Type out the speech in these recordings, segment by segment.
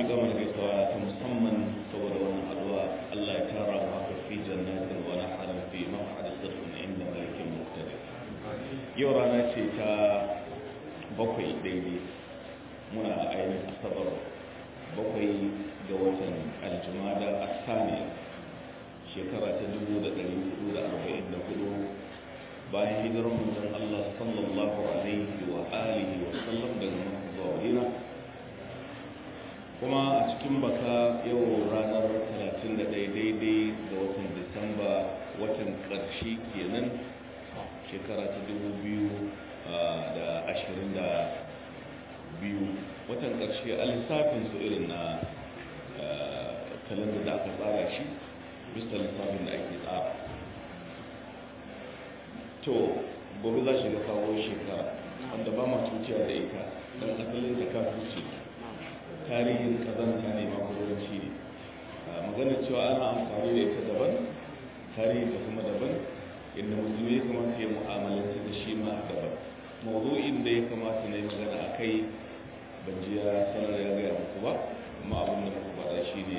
miƙa mana gaisuwa ta musamman saboda wannan addu'a Allah ya tara mu haka fi jannatin wa naharin fi maq'adi sidqin inda malikin muqtadir yau rana ce ta bakwai daidai muna ainihin asabar bakwai ga watan aljumada asaniya shekara ta 1444 bayan hijirar manzon Allah sallallahu alaihi wa alihi wa sallam daga Makka zuwa Madina kuma a cikin baka yau ranar 31 daidai ga watan Disamba watan ƙarshe kenan shekara ta 2022 watan ƙarshe a lissafin su irin na kalanda da aka tsara shi bisa lissafin da ake tsara to gobe za shiga kawo shekara wanda ba ma tuciya da ita don asalin da ka tuci tarihin kazanta ne makogoranci ne magana cewa ana amfani da ita daban tarihin ta kuma daban inda musulmi ya kamata ya mu'amalanci da shi ma daban mawuzo'in da ya kamata na yi magana a kai ban ji ya sanar ya gaya muku ba amma abin da muku faɗa shi ne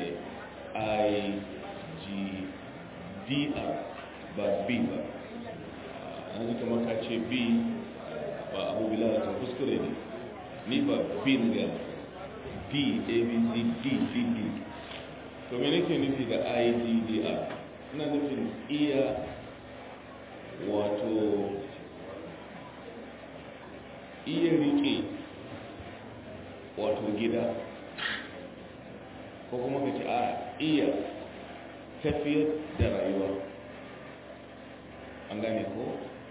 igdr ba b ba an ji kamar ka ce b ba abu bilal ta kuskure ne ni ba b na ga d abc d d d to me nake nufi da iddr ina nufin iya wato iya rike wato gida ko kuma ka ce a iya tafiyar da rayuwa an gane ko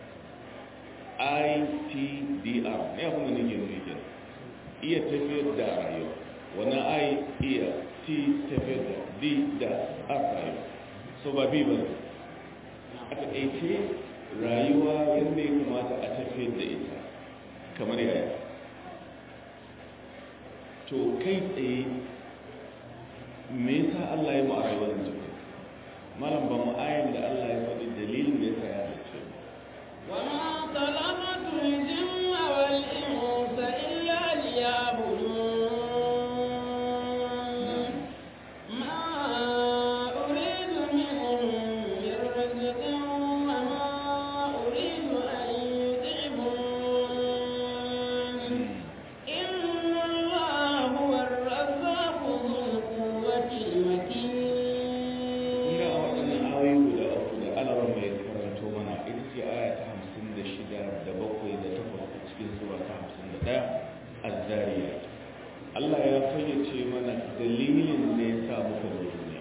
ITDR ne abin da nake nufi ke iya tafiyar da rayuwa wannan I iya T tafiyar da D da R rayuwa so ba bi ba a taƙaice rayuwa yadda ya kamata a tafiyar da ita kamar yaya to kai tsaye me yasa Allah ya mu a rayuwar jiki malam ba mu ayin da Allah ya faɗi dalilin da yasa ya halicce وما خلقت الجن والإنس إلا ليعبدون ما أريد منهم من رزق وما أريد أن يطعمون إن الله هو الرزاق ذو القوة المتين kun ga a waɗannan ayoyi guda uku da alarar mai karanto mana ita ce aya ta hamsin da shida da bakwai da takwas a cikin sura ta hamsin da ɗaya azzariya Allah ya fayyace mana dalilin da ya sa muka zo duniya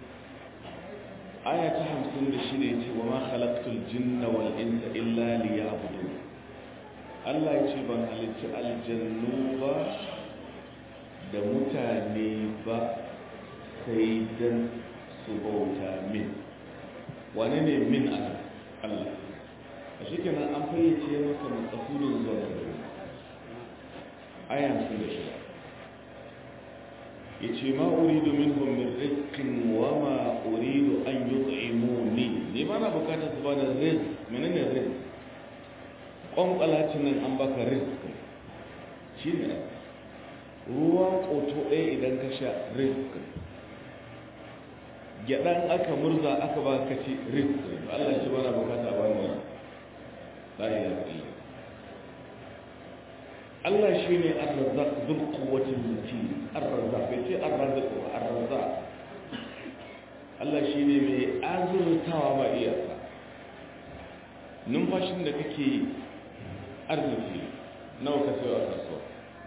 aya ta hamsin da shida ya ce wa ma khalaqtul jinna wal insa illa liya'budun Allah ya ce ban halicci aljannu ba da mutane ba sai dan su bauta min wane ne min ana Allah a shi kenan an fayyace maka matsafudin zuwa da dare ayan sun da shida ya ce ma uridu minhum min rizqin wa ma uridu an yut'imuni ne ba na bukatar su ba da rizq menene rizq kwankwalacin nan an baka rizq shi ne ruwan koto ɗaya idan ka sha rizq gyaɗan aka murza aka ba ka ci rizq Allah shi bana bukata ba mu la ilaha illa Allah shi ne ar-razzaq dhul quwwati matin ar-razzaq bai ce ar-razzaq ba ar-razzaq Allah shi ne mai azurtawa ba iyaka numfashin da kake arziki nawa ka sayo a kasuwa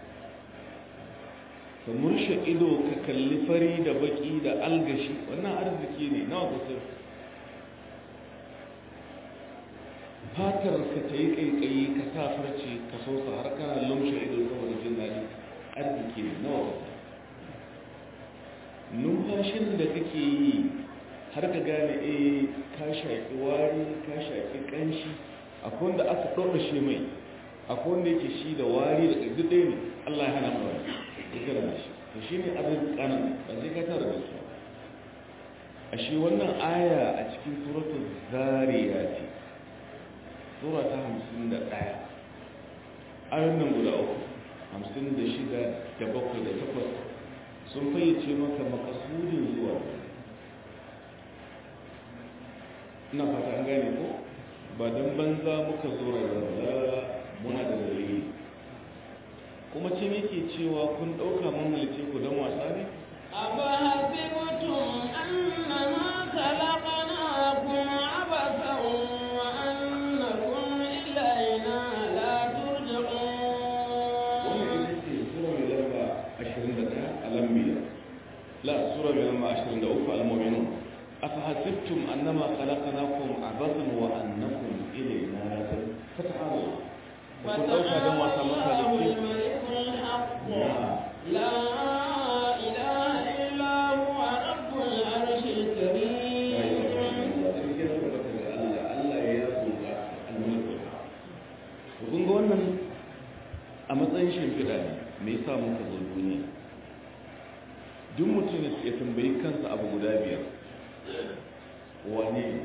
ka murshe ido ka kalli fari da baki da algashi wannan arziki ne nawa ka sayo fatar ka ta yi ƙaiƙayi ka sa farce ka sosa har kana lumshe ido saboda jin daɗi arziki ne nawa ka sayo numfashin da kake yi har ka gane eh ka shaƙi wari ka shaƙi ƙanshi akwai wanda aka ɗora shi mai akwai wanda yake shi da wari da ƙarfi ɗaya ne Allah ya hana mu wani ya kira da shi to shi ne abin ƙanan ba zai ka tara da su a shi wannan aya a cikin suratul zariyati sura ta hamsin da ɗaya ayon nan guda uku hamsin da shida da bakwai da takwas sun fayyace maka makasudin zuwa ina fata an gane ko ba don banza muka zo rayuwa muna da dalili kuma ce yake cewa kun ɗauka mun halice ku don wasa ne أفحسبتم أنما خلقناكم عبثا وأنكم إلينا لا ترجعون wannan ita ce sura mai lamba 21 a lambiya la sura mai lamba 23 al-mu'minun afahasibtum annama khalaqnakum abathan wa annakum ilayna la turja'un fata'ala ku dauka dan wasa maka da فتعالى ke الملك الحق لا إله إلا هو رب العرش الكريم kun ga wannan a matsayin shimfiɗa ne mai sa muka zo duniya duk mutum ya tambayi kansa abu guda biyar wane ne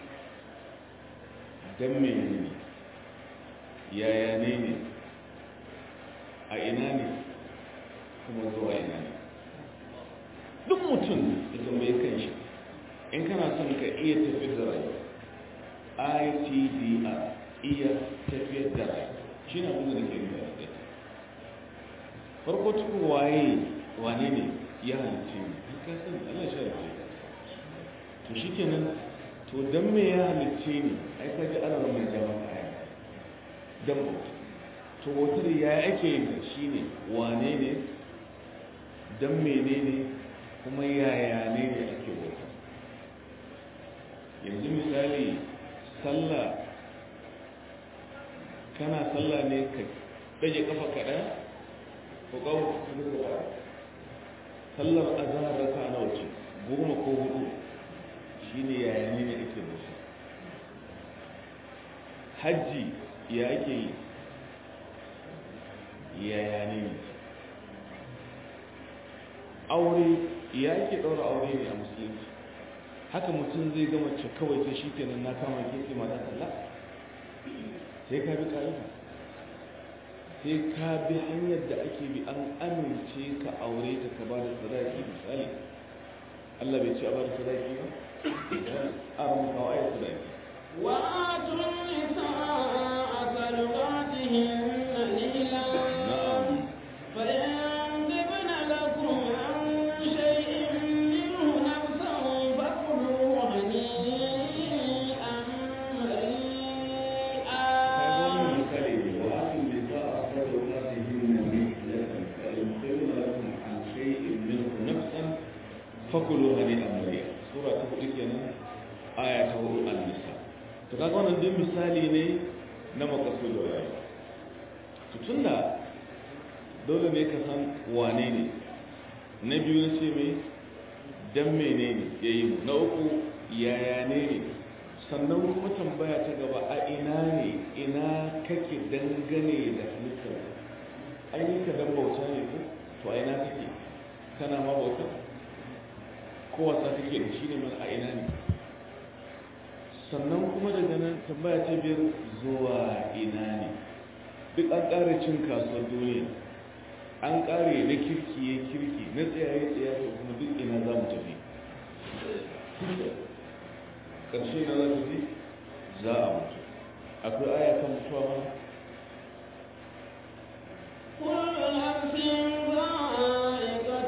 don mene ne yaya ne ne a ina ne kuma zuwa ina ne duk mutum ya tambayi kanshi in kana son ka iya tafiyar da rayuwa itdr iya tafiyar da rayuwa shi na abin da nake yi da kai farko cikin waye wane ne ya halitta ne ka sani Allah shi halitta to shikenan to dan me ya halitta ne ai ka ji ana mai jama'a aya dan to wutar ya ake yin ta shine wane ne dan menene kuma yaya ne ne ake bauta yanzu misali sallah kana sallah ne ka ɗage kafa kaɗa ko ƙawo ka duka ba sallar azahar raka na wace goma ko hudu shi ne yaya ne ne ake da shi hajji ya ake yi yaya ne ne aure ya ake ɗaura aure ne a musulunci haka mutum zai gama ce kawai sai shi kenan na kama keke mata kalla sai ka bi ƙa'ida sai ka bi hanyar da ake bi an amince ka aure ta ka ba da sadaki misali Allah bai ce a ba da sadaki ba a ramu kawo ayat sadaki وآتوا النساء صدقاتهن نيلا na'am فإن تبن لكم عن شيء منه نفسا فكلوا هنيئا kaga wannan مريئا misali ne wa asu bi sa'a sadaqatihin mihlatan fa in khayra lakum an shay'in minhu nafsan fakulu hani'an mari'a sura ta hudu kenan aya ta hudu an-nisa to kaga wannan duk misali ne na makasudin rayuwa to tunda dole ne ka san wane ne na biyu na ce mai dan menene ya yi mu na uku yaya ne ne sannan kuma tambaya ta gaba a ina ne ina kake dangane da halittar ainihin ka dan bauta ne ko to a ina kake kana ma bauta ko wasa kake da shi ne mana a ina ne sannan kuma daga nan tambaya ta biyar zuwa ina ne duk an ƙara cin kasuwar duniya an ƙare na kirki ya kirki na tsayaye tsayaye kuma duk ina za mu tafi ƙarshe na za tafi za a mutu akwai aya kan mutuwa mana كل نفس ذائقة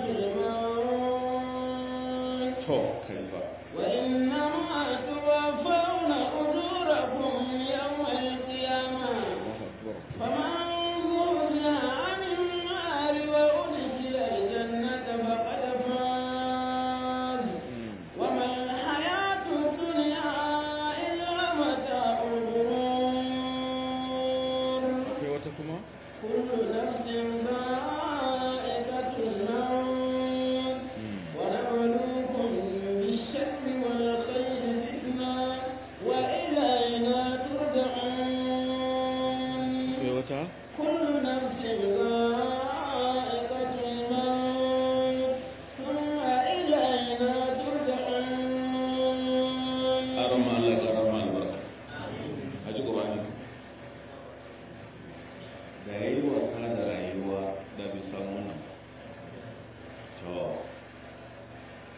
الموت to kai ba وإنما توفون أجوركم يوم القيامة فمن زهزح عن النار وأدخل الجنة فقد فاز وما الحياة الدنيا إلا متاع الغرور akwai wata kuma كل نفس ذائقة الموت ونبلوكم بالشر والخير فتنة وإلينا ترجعون akwai wata كل نفس ذائقة الموت ثم إلينا ترجعون arama Allah ya rama albarka a ji ƙurani da ya yi wasa da rayuwa da bai samu nan to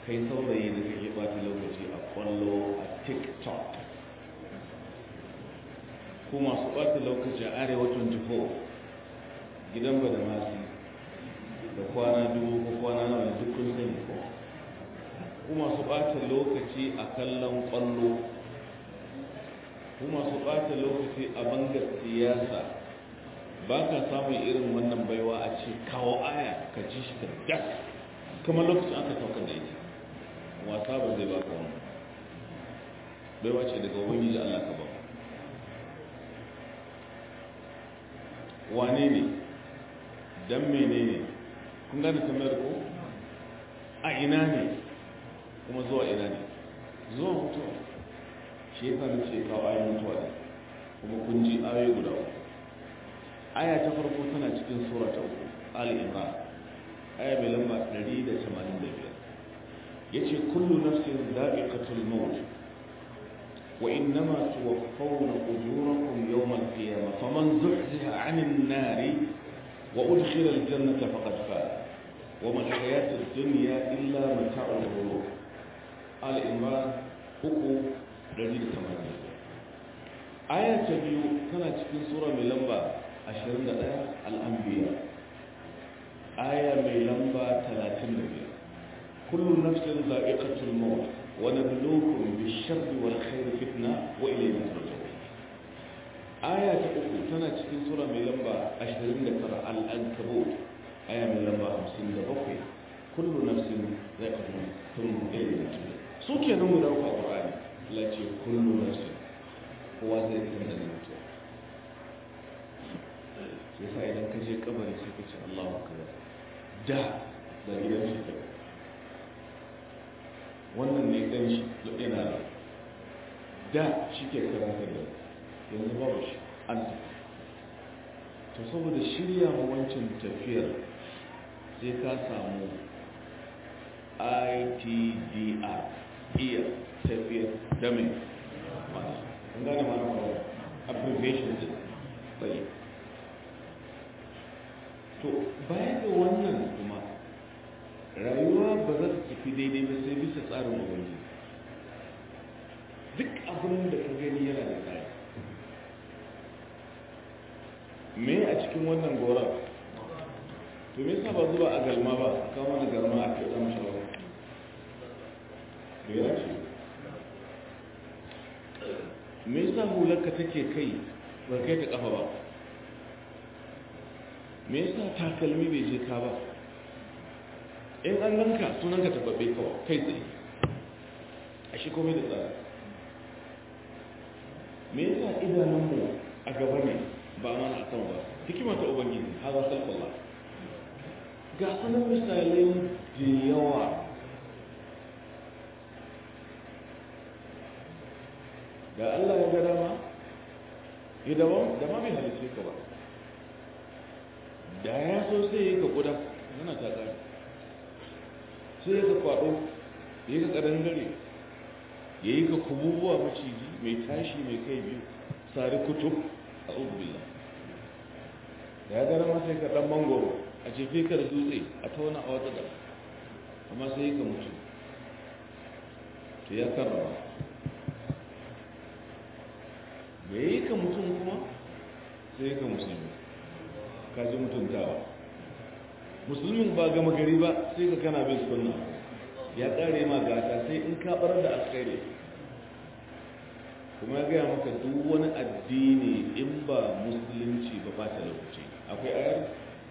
kai saurayi da kake bata lokaci a kwallo a tiktok ko masu bata lokaci a arewa 24 gidan ba da masu da kwana dubu ko kwana nawa duk kun sani ko ku masu ɓata lokaci a kallon ƙwallo ku masu ɓata lokaci a bangar siyasa ba ka samun irin wannan baiwa a ce kawo aya ka ji shi ka dak kamar lokacin aka saukar da ita wasa ba zai baka wani baiwa ce daga wani da Allah ka ba wane ne dan menene kun gane tambayar ko a ina ne kuma zuwa ina ne zuwa mutuwa shi ya fara ce kawo ayin mutuwa ne kuma kun ji ayoyi guda uku aya ta farko tana cikin sura ta uku ali imran aya mai lamba 185 yace kullu nafsin dha'iqatul maut wa innama tuwaffawna ujurakum yawm al-qiyamah faman zuhziha 'anil nari wa udkhila al-jannata faqad faz wa ma al-hayatu ad-dunya illa mata'ul ghurur al-imran uku 185 aya ta biyu tana cikin sura mai lamba 21 al-anbiya aya mai lamba 35 kullu nafsin za'iqatul maut wa nabluukum bish-sharri wal khairi fitna wa ilayna turja'un aya ta uku tana cikin sura mai lamba 29 al-ankabut aya mai lamba 57 kullu nafsin za'iqatul maut thumma ilayna turja'un su kenan mu dauka qur'ani la ce kullu nafsin kowa zai tunda da mutuwa yasa idan ka je kabari sai ka ce Allahu akbar da da gidan shi ke wannan ne dan shi da yana da da shi ke karanta da yanzu babu shi an to saboda shirya ma wancan tafiyar sai ka samu ITDR iya tafiyar da mai masu kun gane ma na abbreviation din bai to baya ga wannan kuma rayuwa ba za ta tafi daidai ba sai bisa tsarin ubangiji duk abin da ka gani yana da tsari me a cikin wannan gora to me yasa ba zuba a galma ba a kawo mana galma a kyauta mashi ba me ya ce me yasa hularka take kai ba kai ta kafa ba me yasa takalmi bai je ka ba in an ganka sunanka tababbe kawai kai tsaye a shi komai da tsara me yasa idanunmu a gaba ne ba mana a kan ba hikima ta ubangiji haza salkullah ga sanar misalai da yawa da Allah ya ga dama ya daban da ma bai halice ka ba da ya so sai ya yi ka kuda yana ta ƙari sai ya ka kwaɗo ya yi ka ƙadangare ya yi ka kububuwa maciji mai tashi mai kai biyu sari kutub a ubila da ya gara ma sai ka ɗan mangoro a cefe ka da dutse a tauna a wata gaba amma sai ya ka mutu to ya karrama da ya yi ka mutum kuma sai ya ka musulmi kaji mutuntawa musulmin ba gama gari ba sai ka kana bin sunna ya kare ma gata sai in ka bar da alkhairi kuma ya gaya maka duk wani addini in ba musulunci ba ba ta lokaci akwai ayar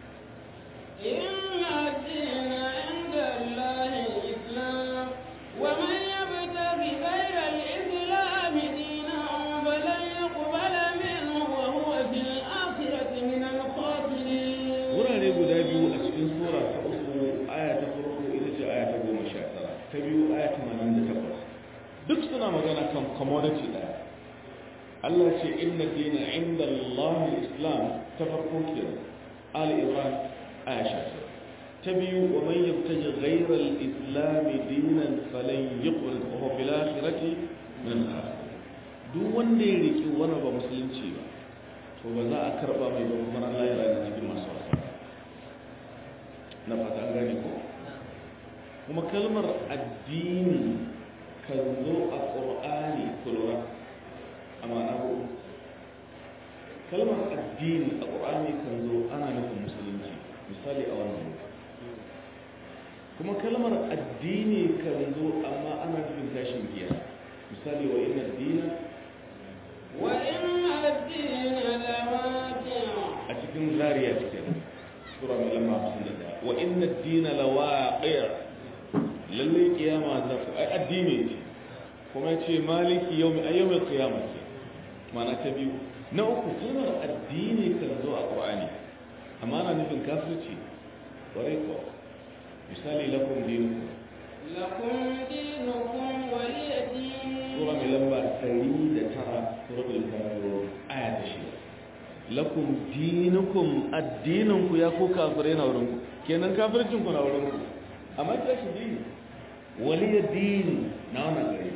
إن الدين عند الله الإسلام ومن يبتغي غير الإسلام دينا فلن يقبل منه وهو في الآخرة من الخاسرين wurare guda biyu a cikin sura ta uku aya ta farko ita ce aya ta goma sha tara ta biyu aya tamanin da takwas duk suna magana kan commodity ɗaya Allah ce inna dina inda Allah islam ta farko kenan Ali Imran aya sha tara ta biyu wa man yabtaji ghayra al-islam dinan falan yuqbal wa huwa fil akhirati min al-khasirin duk wanda ya riki wani ba musulunci ba to ba za a karba mai ba kuma Allah ya rana cikin masu wasa na fata an gane ko kuma kuma kalmar addini kan zo a ƙur'ani kulura a ma'ana hudu kalmar addini a ƙur'ani kan zo ana nufin musulunci misali a wannan kuma kalmar addini kan zo amma ana nufin tashin giya misali wa inna dina وإن الدين لواقع a cikin zariya cikin sura mai lamba hamsin da daya wa inna dina lawaqi' lalle kiyama za ta ai addini ce kuma ce maliki yawmi ayyamil qiyamah ce ma'ana ta biyu na uku kalmar addini kan zo a qur'ani amma ana nufin kafirci kwarai ko misali lakum dinukum لكم دينكم ولي دين sura mai lamba 109 suratul kafirun aya ta shida lakum dinukum addininku ya ku kafirai na wurin ku kenan kafircin ku na wurin ku amma ta shi dini waliya dini na wannan gari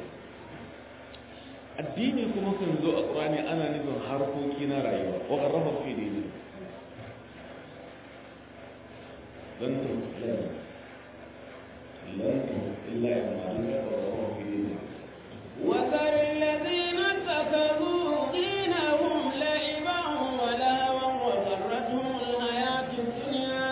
addini kuma kan zo a ƙurani ana nufin harkoki na rayuwa wa ƙarrafa fi dini lan tu lan lan tu illa ya malika wa ƙarrafa fi dini وذر الذين اتخذوا دينهم لعبا ولهوا وغرتهم الحياة الدنيا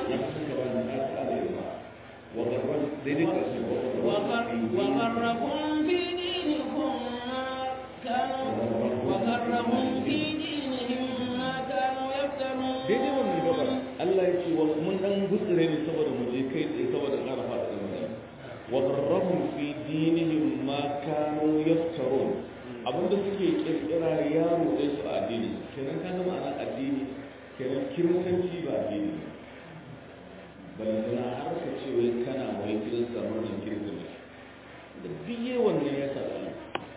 وغر- وغرهم في دينكم ما كانوا وغرهم في دينهم ما كانوا يفترون daidai wannan gabar Allah ya ce wa mun dan gutsire ne saboda mu je kai tsaye saboda ƙara fada da magana wa garrahum fi dinihim ma kanu yaftarun abinda suke kirkira ya ruɗe su a addini kenan ka zama ana addini kenan kiristanci ba addini balantana har ka ce wai kana wai kirista murnan kirista da biye wannan ya sa ɗan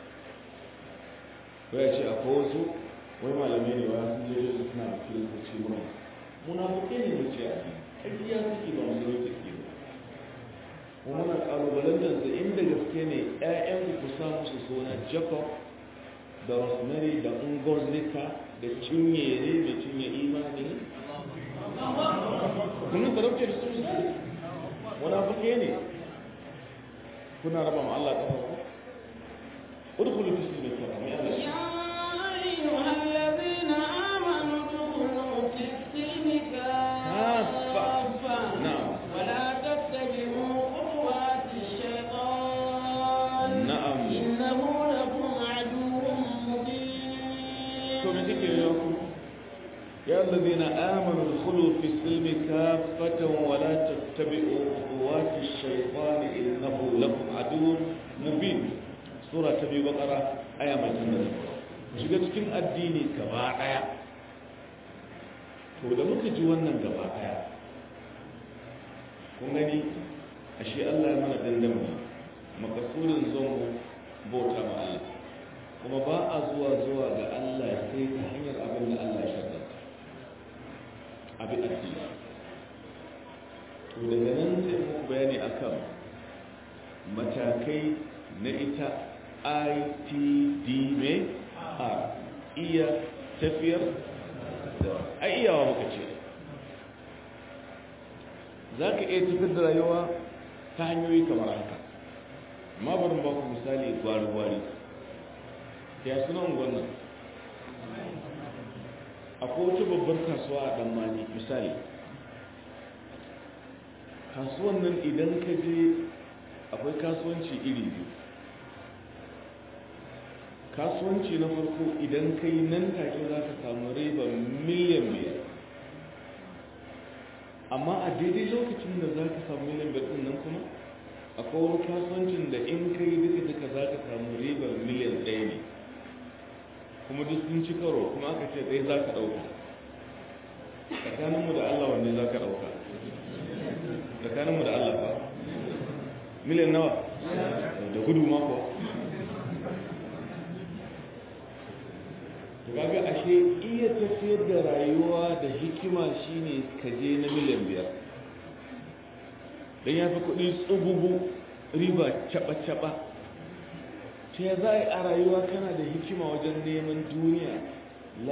wai ya ce akwai wasu wai malamai ne wa sun je su suna kiristoci murna munafuke ne mu ce a ƙarfiya suke ba musulunci suke ba kuma muna ƙalubalantar su inda gaske ne ƴaƴan ku sa musu suna jacob da rosemary da ungozika da cinyere da cinye imani kuna sarauce da su su munafuke ne kuna raba ma Allah ƙafa ku udkhulu fi silmi kalam ya Allah يا أيها الذين آمنوا ادخلوا في السلم كافة نعم. ولا تتبعوا خطوات الشيطان نعم. إنه لكم عدو مبين to me take yi ku ya allazina amanu dkhulu fi silmi kaffatan wa la tattabi'u khutuwati ash-shaytan innahu lakum aduwwun mubin sura ta biyu bakara aya mai tunda shiga cikin addini gaba daya to da muka ji wannan gaba daya kun gani ashe Allah ya mana dandamali makasudin zongo bauta ma Allah kuma ba a zuwa zuwa ga Allah sai ta hanyar abin da Allah ya sharrata abin addini to daga nan sai mu bayani akan matakai na ita ITD mai a iya tafiyar da ai iyawa muka ce za ka iya tafiyar da rayuwa ta hanyoyi kamar haka amma bari ba ku misali gwari-gwari ya suna wannan akwai wata babbar kasuwa a ɗanmani misali kasuwan nan idan ka je akwai kasuwanci iri biyu kasuwanci na farko idan ka yi nan take za ka samu riba miliyan biyar amma a daidai lokacin da za ka samu miliyan biyar ɗin nan kuma akwai wani kasuwancin da in ka yi duka duka za ka samu ribar miliyan ɗaya ne kuma duk sun ci karo kuma aka ce ɗaya za ka ɗauka tsakaninmu da allah wanne za ka ɗauka tsakaninmu da allah ba miliyan nawa da gudu mako to kaga ashe iya tafiyar da rayuwa da hikima shine ka je na miliyan biyar don ya fi kuɗi tsububu riba caɓa-caɓa ta ya za a yi a rayuwa kana da hikima wajen neman duniya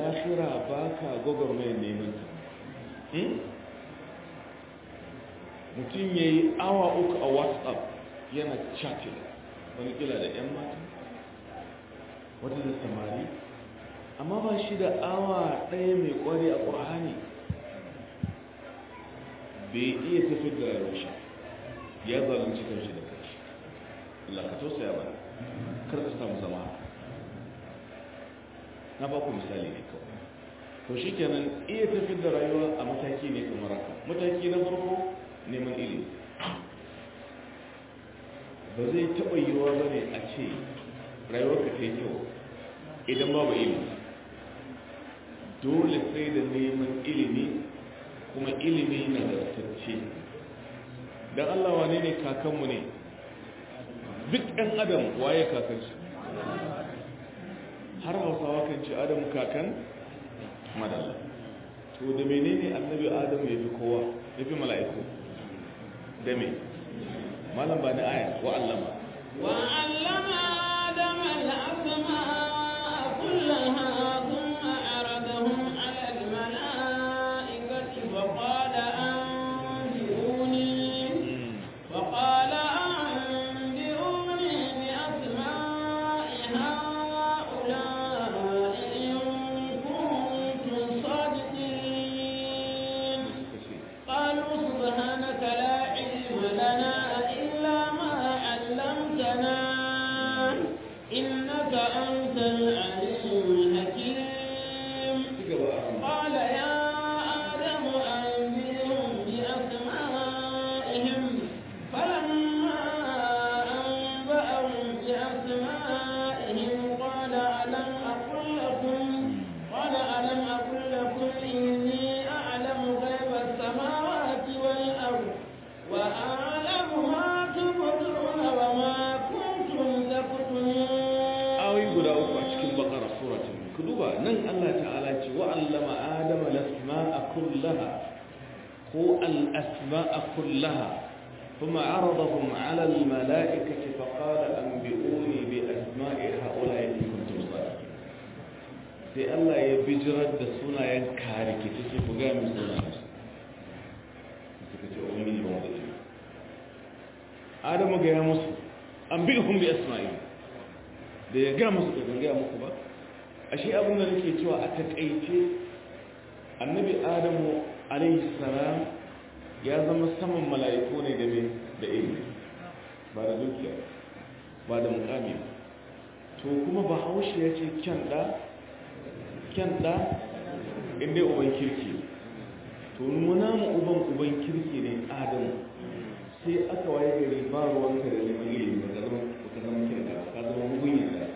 lafira ba ka gwagwarmayar neman ta mutum ya yi awa uku a whatsapp yana chatting wani kila da 'yan mata wata da samari amma ba shi da awa ɗaya mai ƙwari a ƙur'ani bai iya tafi da rushe ya zalunci kanshi da kanshi Allah ka tausaya ba kar ka samu zama na ba ku misali ne kawai to shi kenan iya tafi da rayuwa a mataki ne kamar haka mataki na farko neman ilimi ba zai taɓa yiwuwa ba ne a ce rayuwarka ta yi kyau idan babu ilimi dole sai da neman ilimi kuma ilimi na zartacce don Allah wane ne kakanmu ne duk ɗan adam waye kakansu har hausawa kan ce adam kakan madalla to da menene annabi adam ya fi kowa ya fi mala'iku da me malam ba ni aya wa allama وعلم آدم الأسماء كلها ثم عرضهم على الملائكة فقال أنبئوني فقال أنبئوني بأسماء هؤلاء إن كنتم صادقين قالوا سبحانك لا علم لنا إلا ما علمتنا إنك أنت العليم الحكيم قال يا آدم أنبئهم بأسمائهم فلما أنبأهم بأسمائهم قال ألم أقل لكم قال ألم أقل لكم إني أعلم غيب السماوات والأرض وأعلم ما تبدون وما كنتم تكتمون ayoyi guda uku a cikin bakara suratul ku duba nan Allah ta'ala ce wa allama adama al-asma'a kullaha ko al-asma'a kullaha ثم عرضهم على الملائكة فقال أنبئوني بأسماء هؤلاء إن كنتم صادقين sai Allah ya bijirar da sunayen kariki ta ce ku gaya min sunayen su suka ce ubangiji ba mu da ilimi Adamu gaya musu an bi hun bi asma'i da ya gaya musu da gaya muku ba ashe abin da nake cewa a takaice annabi Adamu alaihi salam ya zama saman mala'iku ne da me da ilimi ba da dukiya ba da mukami ba to kuma bahaushe ya ce kyan da kyan da inda uban kirki to nuna mu uban uban kirki ne adamu sai aka waye gari ba ruwanka da neman ilimi ba ka zama ka zama kyan da ka zama mugun da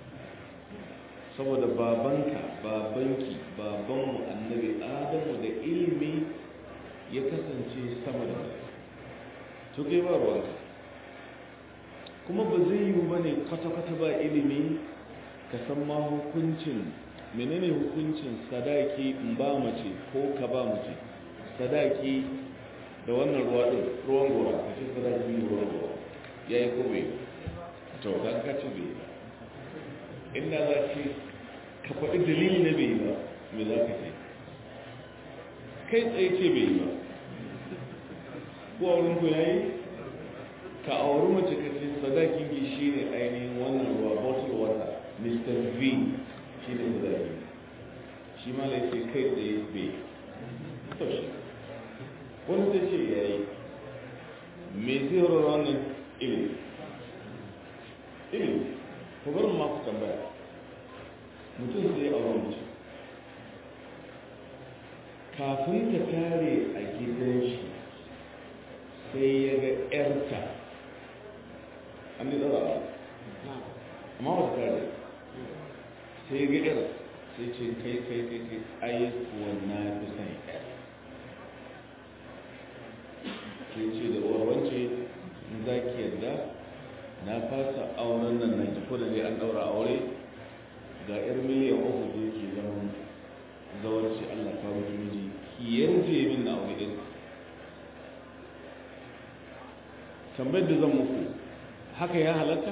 saboda babanka babanki babanmu annabi adamu da ilimi ya kasance sama da to kai ba ruwanka kuma ba zai yi ba ne kwata-kwata ba ilimi ka san ma hukuncin menene hukuncin sadaki in ba mace ko ka ba mace sadaki da wannan ruwa din ruwan gora ka ce sadaki ruwan gora ya yi ko bai to kan ka ci bai ba inda za ce ka faɗi dalili na bai ba me za ka ce kai tsaye ce bai ba ko a wurin ku ya yi ka auri mace ka ce sadakin ki shi ne ainihin wannan ruwa bottle water mr v shi ne sadaki shi ma laifin kai tsaye bai to shi wani ta ce ya yi me zai rora wannan ilimi ilimi ku barin ma ku tambaya mutum sai auri mace kafin ta tare a gidan shi sai ya ga 'yarta an yi tsara amma wata tare sai ga 'yar sai ce kai kai kai kai ai kuwa na fi son 'yar ke ce da warwance in za ki yadda na fasa auren nan na ki da ne an daura aure ga 'yar miliyan uku da ke zama zawarci allah kawo miji ki yarje min na aure ɗin tambayar da zan muku haka ya halatta?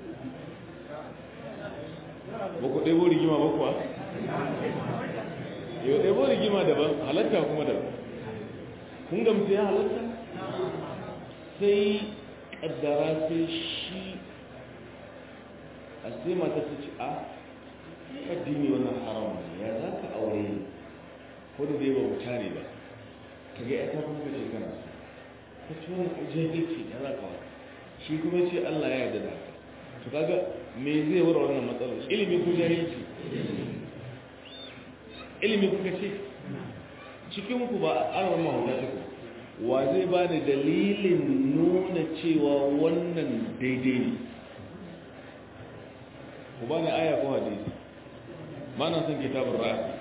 ba ku ɗebo rigima ba kuwa? yau ɗaya rigima daban halatta kuma daban kun gamsu ya halatta sai ƙaddara sai shi a sai mata ta ci a addini wannan haram ne ya za ka aure ne ko da dai ba wuta ne ba ka ga ya ta kuma ka ce kana ka ci wani jahilci ya za ka wata shi kuma ce Allah ya yarda da haka to kaga me zai wura wannan matsalar ilimi ko jahilci ilimi kuka ce cikin ku ba a mahuta ta ku wa zai ba da dalilin nuna cewa wannan daidai ne ku ba ni aya ko hadisi ba na son kitabun ra'a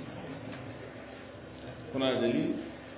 kuna da dalili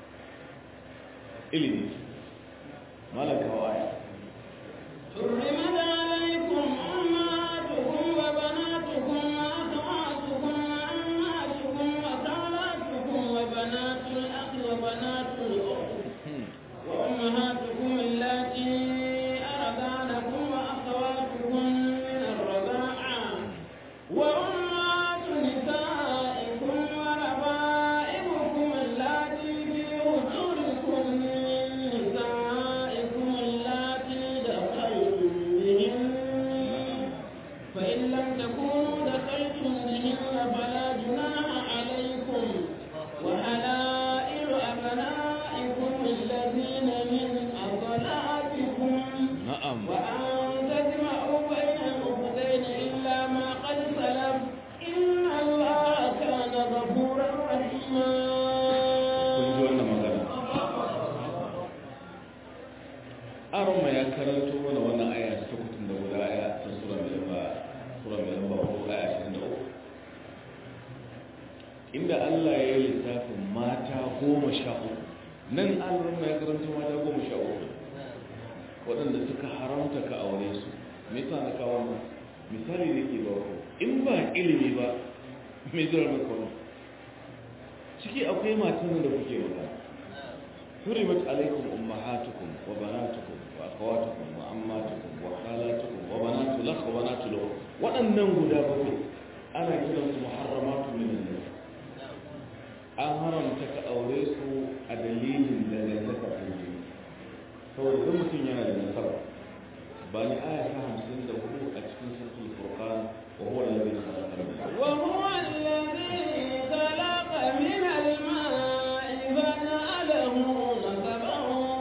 ilimi malaka wa aya حرمت عليكم أمهاتكم وبناتكم وأخواتكم وأمهاتكم وخالاتكم وبنات الأخ وبنات الأخت وأمهاتكم اللاتي أرضعنكم وأخواتكم من الرضاعة وأمهات نسائكم وربائبكم اللاتي في وجودكم من نسائكم اللاتي دخلتم بهن فإن لم تكونوا دخلتم بهن فلا جناح عليكم وحلائل أبنائكم الذين من أصلاتكم na'am وأن تجمعوا بين الأختين إلا ما قد سلف إن الله كان غفورا رحيما kun ji wannan magana aron ya karanto mana wannan aya ta kutun da guda aya ta sura mai lamba sura mai lamba ko aya ashirin da uku inda Allah ya yi lissafin mata goma sha uku nan aron ya karanto mata goma sha uku waɗanda suka haramta ka aure su me yasa na kawo wannan misali da ke ba ku in ba ilimi ba me zai maka wannan ciki akwai matan da kuke magana حرمت عليكم أمهاتكم وبناتكم وأخواتكم وأماتكم وخالاتكم وبنات الأخ وبنات الأخت وأنهم قد أبقوا أنا كده محرمات من الناس an haramta ka aure su a dalilin da zai saka kanji saboda kan mutum yana da nasara ba ni aya ta hamsin da hudu a cikin sulhul furqan wa huwa alladhi khalaqa al-mawt وهو الذي خلق من الماء فجعله نسبا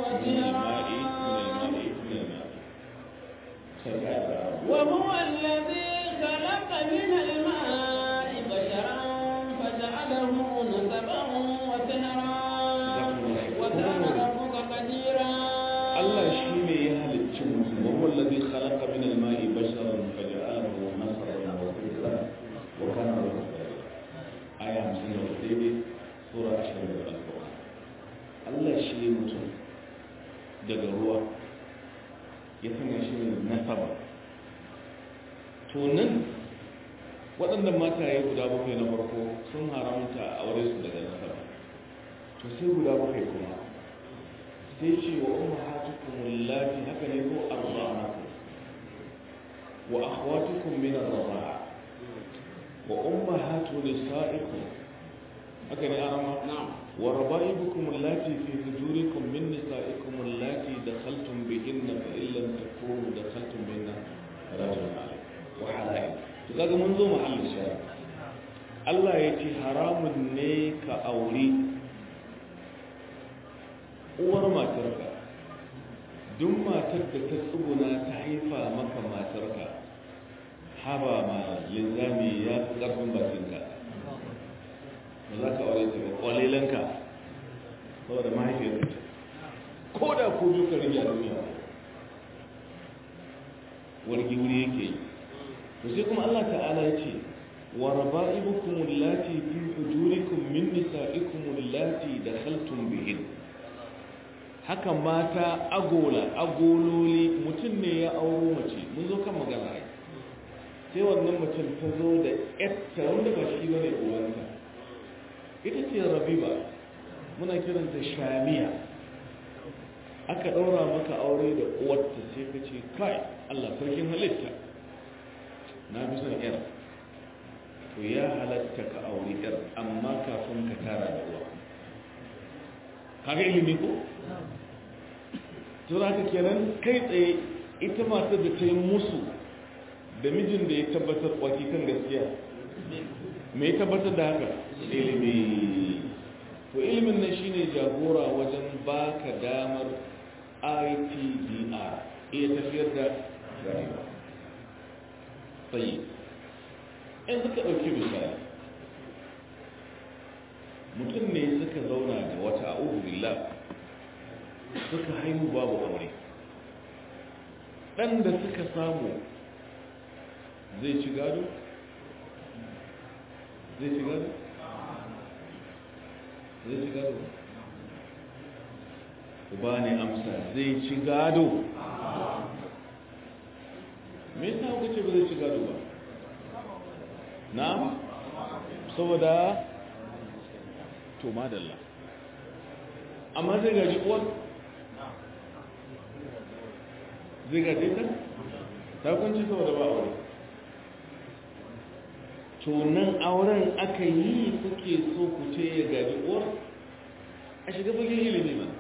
وسيرا وهو الذي خلق من الماء بشرا فجعله نسبا وسهرا وكان ربك قديرا Allah shi ne ya halicci mutum wa huwa alladhi khalaqa min al-ma'i basharan faja'alahu nasaran wa sirran wa kana rabbuka aya 50 daidai sura 20 al-Qur'an Allah shi ne mutum daga ruwa ya sanya shi ne nasaba to nan waɗannan mataye guda bakwai na farko sun haramta a aure su daga nasaba to sai guda bakwai kuma sai ce wa ummahatukum allati haka ne ko arba'anakum wa akhwatukum min ar-rida'a wa ummahatu nisa'ikum haka ne arama نعم wa raba'ibukum allati fi hujurikum min nisa'ikum allati dakhaltum bihinna fa in lam takunu dakhaltum bihinna fala junaha alaykum wa halail to kaga mun zo mahallin shari'a Allah ya ce haramun ne ka aure uwar matarka duk matar da ta tsuguna ta haifa maka matarka haba ma linzami ya fi ƙarfin bakinka ba za ka aure ta ba ƙwalilanka saboda mahaifiyarka ce ko da ku biyu ka rage a duniya wargi wuri yake yi to sai kuma Allah ta'ala ya ce wa raba'ibukum allati fi hujurikum min nisa'ikum allati dakhaltum bihin haka mata agola agololi mutum ne ya auro mace mun zo kan magana ai sai wannan mutum ta zo da yatta wanda ba shi bane uwanta ita ce rabiba muna kiranta shamiya aka ɗaura maka aure da uwarta sai ka ce kai Allah sarkin halitta na fi son yar to ya halatta ka aure yar amma ka kafin ka tara da uwa kaga ilimi ko to haka kenan kai tsaye ita matar da ta yi musu da mijin da ya tabbatar waki kan gaskiya me ya tabbatar da haka ilimi to ilimin nan shine jagora wajen baka damar ITDR iya tafiyar da rayuwa sai in suka ɗauki misali mutum ne suka zauna da wata a'udhu billah suka haihu babu aure ɗan da suka samu zai ci gado? zai ci gado? zai ci gado? uba ne amsa zai ci gado me yasa kuka ce ba zai ci gado ba na saboda to madalla amma zai gaji uwar zai gaje ta ta kwanci saboda ba aure to nan auren aka yi kuke so ku ce ya gaji uwar a shiga fagen ilimi mana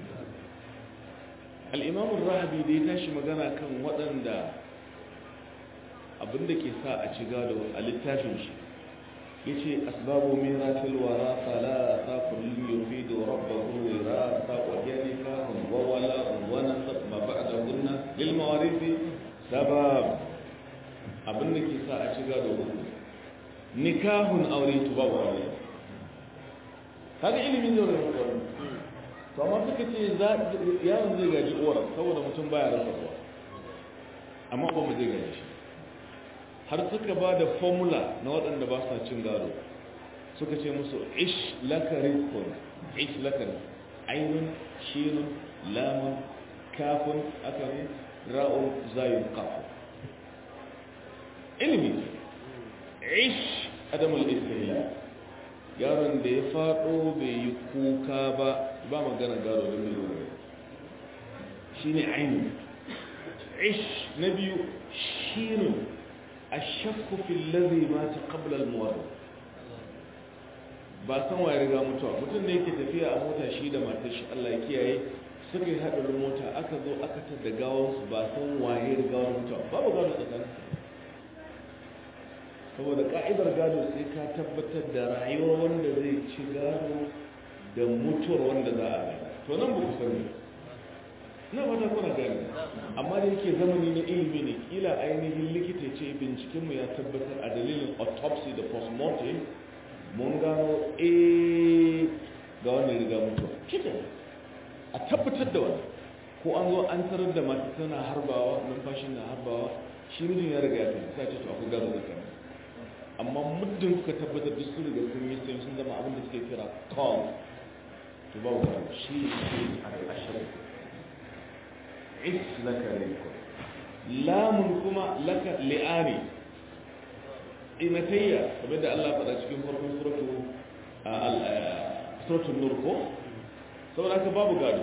al'imamun rahabi da ya tashi magana kan waɗanda abinda ke sa a ci gado a littafin shi ya ce asbabu miratil wara fala ta kullum yofi da rabbahu wira ta ƙwayyani kahun wawala wani ma ba da gunna lilmawarisi sabab abinda ke sa a ci gado hudu nikahun aure tu babu aure kaga ilimin da wani wani to amma suka ce yaron zai gaji uwar saboda mutum baya rasa uwa amma ba mu zai gaji shi har suka ba da formula na waɗanda ba sa cin gado suka ce musu ish lakarin kun ish lakarin ainihin shinun lamun kafin aka ne ra'un zayin kafin ilimi ish adamul istihla yaron da ya faɗo bai yi kuka ba ba magana gado da mai lura shi ne ainihin ish na biyu shirin a shakku filazi ma ta ƙablar muwarar ba san waye riga mutuwa mutum ne yake tafiya a mota shi da matar shi allah ya kiyaye suka yi haɗarin mota aka zo aka tada gawansu ba san waye riga mutuwa babu gado tsakanin saboda ka'idar gado sai ka tabbatar da rayuwar wanda zai ci gado da mutuwar wanda za a gada to nan ba ku sani na fata kuna gani amma da yake zamani na ilimi ne kila ainihin likita ce bincikenmu ya tabbatar a dalilin autopsy da postmortem mun gano a ga wanda riga mutuwa kitan a tabbatar da wani ko an zo an tarar da mata tana harbawa numfashin na harbawa shi mijin ya riga ya tafi sai ce to akwai gado da kan amma muddin kuka tabbatar da su riga sun yi sai sun zama abin da suke kira call to ba wa shi ne al-ashraf is laka rizqun lamun kuma laka li'ani imatayya kamar da Allah faɗa cikin farkon suratu suratul nur ko saboda haka babu gado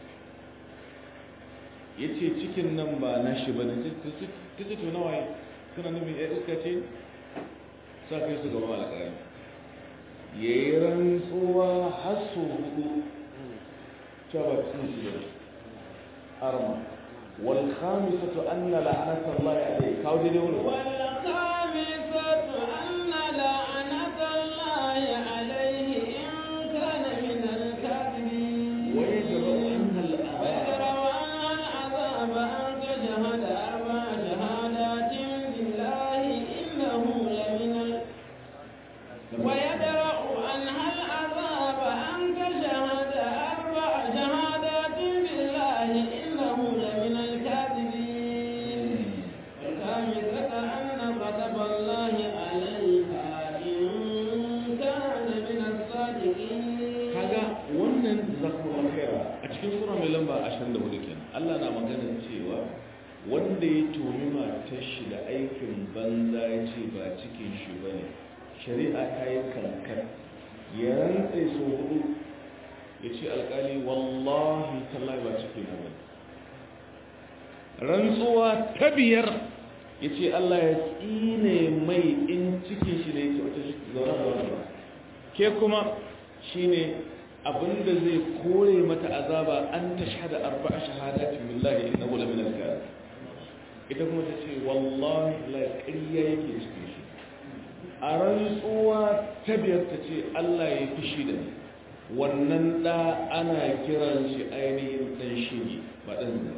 yace cikin nan ba nashi bane kace to nawaye kana nufin ya iska ce sa kai su gaba alƙari ya yi rantsuwa har su hudu cewa ba sun shi ne arma wal khamisatu anna la'anata Allah alayhi kawo dai wani wal khamisatu anna la'anata Allah alayhi in kana min al-kadhibin wa yajru anna wa yadra'u al-'adhab an tajhada arba'a shahadatin billahi innahu lamin al ويدرأ عنها العذاب أن تشهد أربع شهادات بالله إنه لمن الكاذبين والخامسة أن غضب الله عليها إن كان من الصادقين kaga wannan zakumar khaira a cikin sura mai lamba 24 kenan Allah na magana cewa wanda ya tumi matar shi da aikin banza ya ce ba cikin shi bane shari'a ta yi kankan ya rantse so hudu ya ce alkali wallahi tallahi ba cikin na bane rantsuwa ta biyar ya ce Allah ya tsine mai in cikin shi ne ya ce wata zaune da wani ba ke kuma shine abinda zai kore mata azaba an tashhada arba'a shahadatin billahi innahu la min al-kadhib ita kuma ta ce wallahi la ƙarya yake cikin shi a rantsuwa ta biyar ta ce Allah ya fushi da ni wannan ɗa ana kiran shi ainihin ɗan shige ba ɗan zina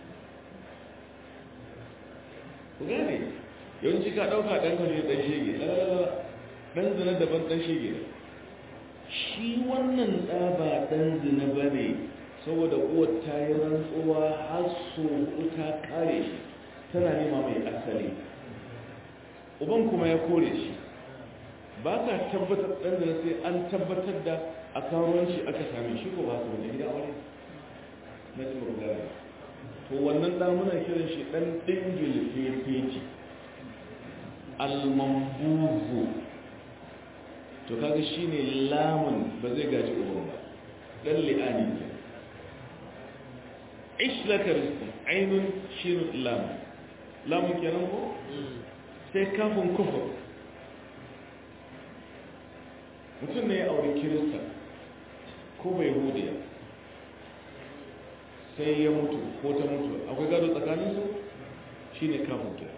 ku gane yawanci ka ɗauka ɗan kan ɗan shige ɗan zina daban ɗan shige shi wannan ɗa ba ɗan zina ba ne saboda uwar ta yi rantsuwa har so ta kare shi tana nema mai asali uban kuma ya kore shi ba ka tabbatar ɗan da sai an tabbatar da a karuwanci aka same shi ko ba su wani gida wani na ci magana to wannan ɗan muna kiran shi ɗan ɗingil fefeci almambuzu to kaga shi ne lamun ba zai gaji uban ba ɗan li'ani ke ishlaka rizqun ainun shin lamun lamun kenan ko sai kafin kufur mutum ne ya auri kirista ko bai hudiya sai ya mutu ko ta mutu akwai gado tsakaninsu shi ne kafin kira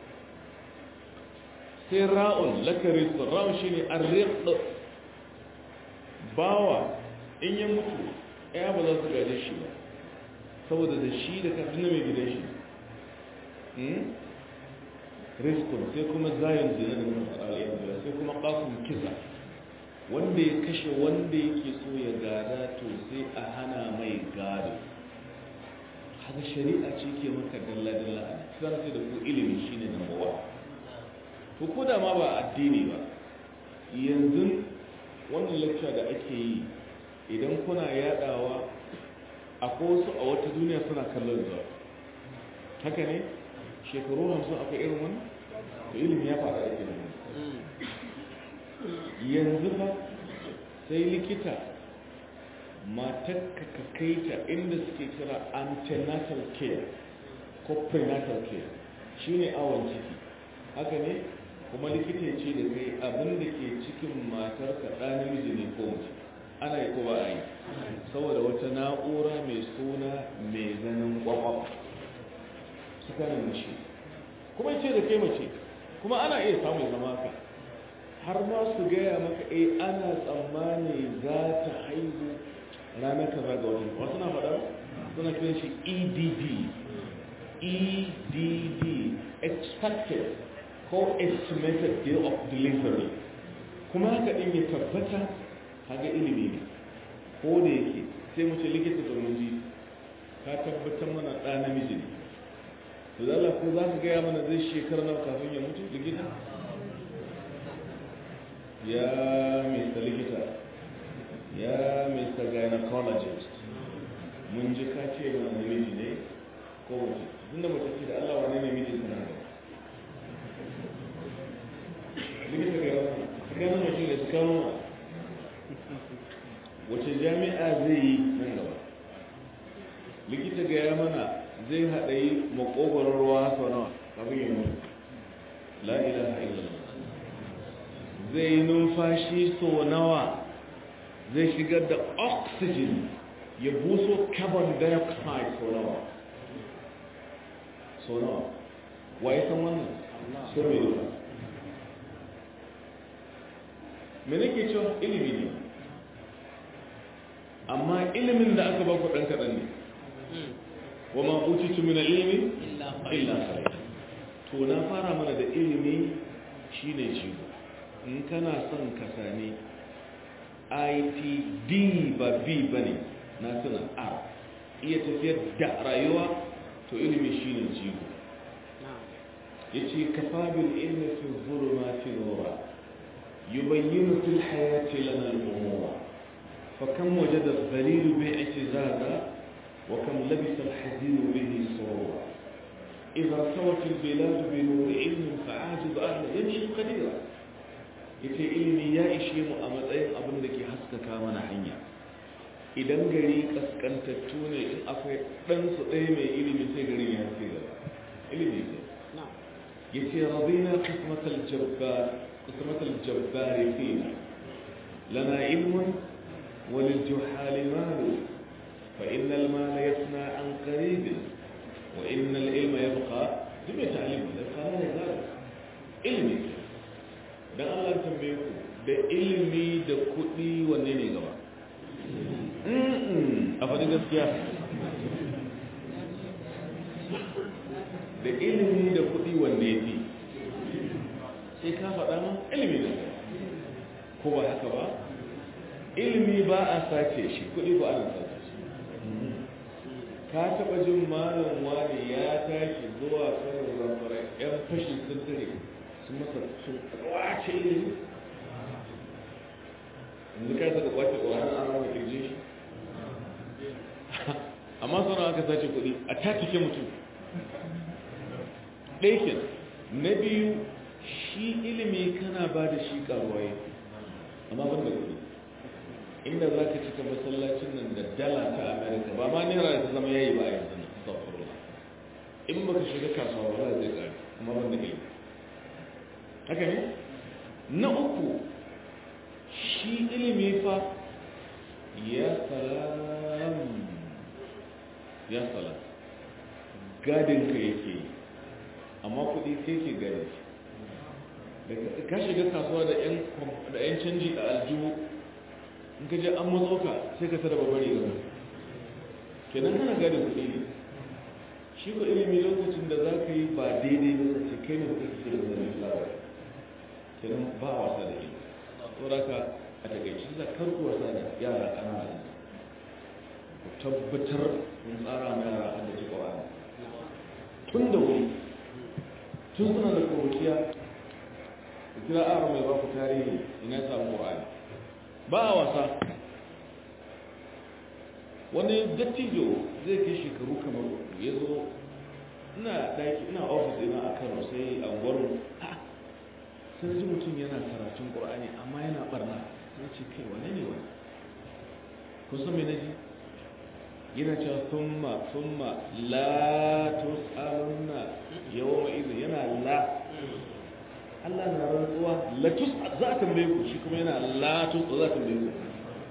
sai ra'un lakarista ra'un shi ne arriƙa bawa in ya mutu ya ba za su gaje shi ba saboda da shi da kafin mai gidan shi riskun sai kuma zayin zina da kuma al'ayyar sai kuma kafin kisa wanda ya kashe wanda yake so ya gada to sai a hana mai gado haka shari'a ce ke maka dalla-dalla a cikin sai da ku ilimi shine number one to ko da ma ba addini ba yanzu wannan lecture da ake yi idan kuna yadawa akwai wasu a wata duniya suna kallon zuwa haka ne shekaru hamsin akwai irin wani to ilimi ya fara ake da yanzu ba sai likita matakka ka kai ta inda suke kira antenatal care ko prenatal care shi ne awon ciki haka ne kuma likita ya ce da kai abin da ke cikin matarka ɗa namiji ne ko mace ana yi ko ba a yi saboda wata na'ura mai suna mai ganin kwakwaf suka ne mace kuma ce da kai mace kuma ana iya samun zama ka har ma su gaya maka eh ana tsammani za ta haihu ranar kaza ga wani wasu na faɗa suna kiran shi edd edd expected ko estimated day of delivery kuma haka ɗin ya tabbata haga ilimi ne ko da yake sai mu ce likita domin ji ka tabbatar mana ɗa namiji ne to da Allah ko za ka gaya mana zai shekara nawa kafin ya mutu likita ya mista likita ya mista gynecologist mun ji ka ce mana namiji ne ko mace tun da mace ce da Allah wane ne mijin sana da likita ga yawon gano mace da suka nuna wace jami'a zai yi nan gaba likita ga ya mana zai haɗa yi makogoron ruwa sau nawa kafin yi mutu la ilaha illallah zai yi numfashi sau nawa zai shigar da oxygen ya buso carbon dioxide sau nawa sau nawa wa ya san wannan sun mai duka me nake cewa ilimi ne amma ilimin da aka baku ɗan kaɗan ne wa ma utitu min ilimi illa qalil to na fara mana da ilimi shine jigo in kana son ka sami itd ba b bane na tuna r iya tafiyar da rayuwa to ilimi shine jigo yace kafa bil ilmi fi dhulumati nura yubayyinu fil hayati lana al-umura فكم وجد الذليل باعتزازا وكم لبس الحزين به سرورا إذا ارتوت البلاد بنور علم فعاجز أهل يمشي قديرا yace ilimi ya ishe mu a matsayin abin da ke haskaka mana hanya idan gari kaskantattu ne in akwai ɗansu ɗaya mai ilimi sai gari ya haske gaba ilimi ne ya ce rabina qismatal jabbar qismatal jabbar fina lana ilmun walil juhali malu fa innal mala yasna an qarib wa innal ilma yabqa duk ta'lim da kana ne zai ilmi dan Allah tambaye ku da ilimi da kuɗi wanne ne gaba a faɗi gaskiya da ilimi da kuɗi wanne ya fi sai ka faɗa ma ilimi da ko ba haka ba ilimi ba a sace shi kuɗi ba ana sace shi ka taɓa jin malam wani ya tashi zuwa kanar zamfara yan fashi sun tare sun masa sun kwace ilimi yanzu ka saka kwace ƙwarar an rama kirje shi amma sauran aka sace kuɗi a tatike mutum ɗaikin na biyu shi ilimi kana ba da shi ƙaruwaye amma ban da kuɗi inda za ka cika masallacin nan da dala ta amerika ba ma naira da ta zama yayi ba a yanzu na astagfirullah in baka shiga kasuwa ba zai ƙari amma ban da ilimi haka ne na uku shi ilimi fa ya salam ya salam gadinka yake yi amma kuɗi sai ke gare shi ka shiga kasuwa da 'yan canji a aljihu in ka je an matso ka sai ka tara babbar riga kenan kana gadin kuɗi ne shi ko ilimi lokacin da za ka yi ba daidai ba ce kai ne kuka kike da zai lawa kenan ba wasa da ilimi saboda ka a takaici za karku wasa da yara ƙanana ku tabbatar kun tsara ma yara a da ci ƙwa'ani tun da wuri tun suna da kuruciya ku kira ara mai ba ku tarihi ina samu ƙwa'ani ba a wasa wani dattijo zai kai shekaru kamar ya zo ina daki ina ofis ina a kano sai a gwarin sai ji mutum yana karatun ƙur'ani amma yana barna sai ce kai wane ne wani kusan mai naji yana cewa summa summa la tus'alunna yawma idhin yana la Allah na rantsuwa la tus za ta tambaye ku shi kuma yana la tus za ta tambaye ku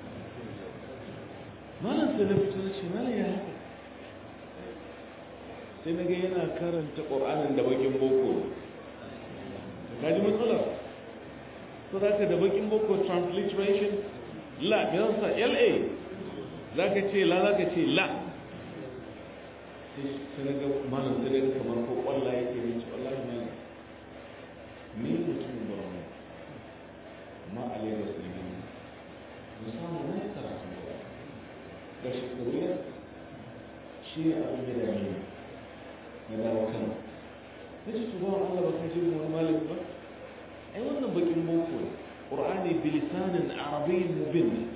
malam sai na fito na ce malam ya haka sai na ga yana karanta ƙur'anin da bakin boko ka ji matsalar so za ka da bakin boko transliteration la me zan sa la za ka ce la za ka ce la sai na ga malam sai na ga kamar ko ƙwallo yake ne ce wallahi malam ni mutumin borno ma a lagos ne ne musamman na karatu da shekaru ya shi ne abin da dame na dawo kano na ce tuba wa Allah ba ka ji wani malami ba ai wannan bakin boko ne ƙur'ani bilisanin arabiyyin mubin ne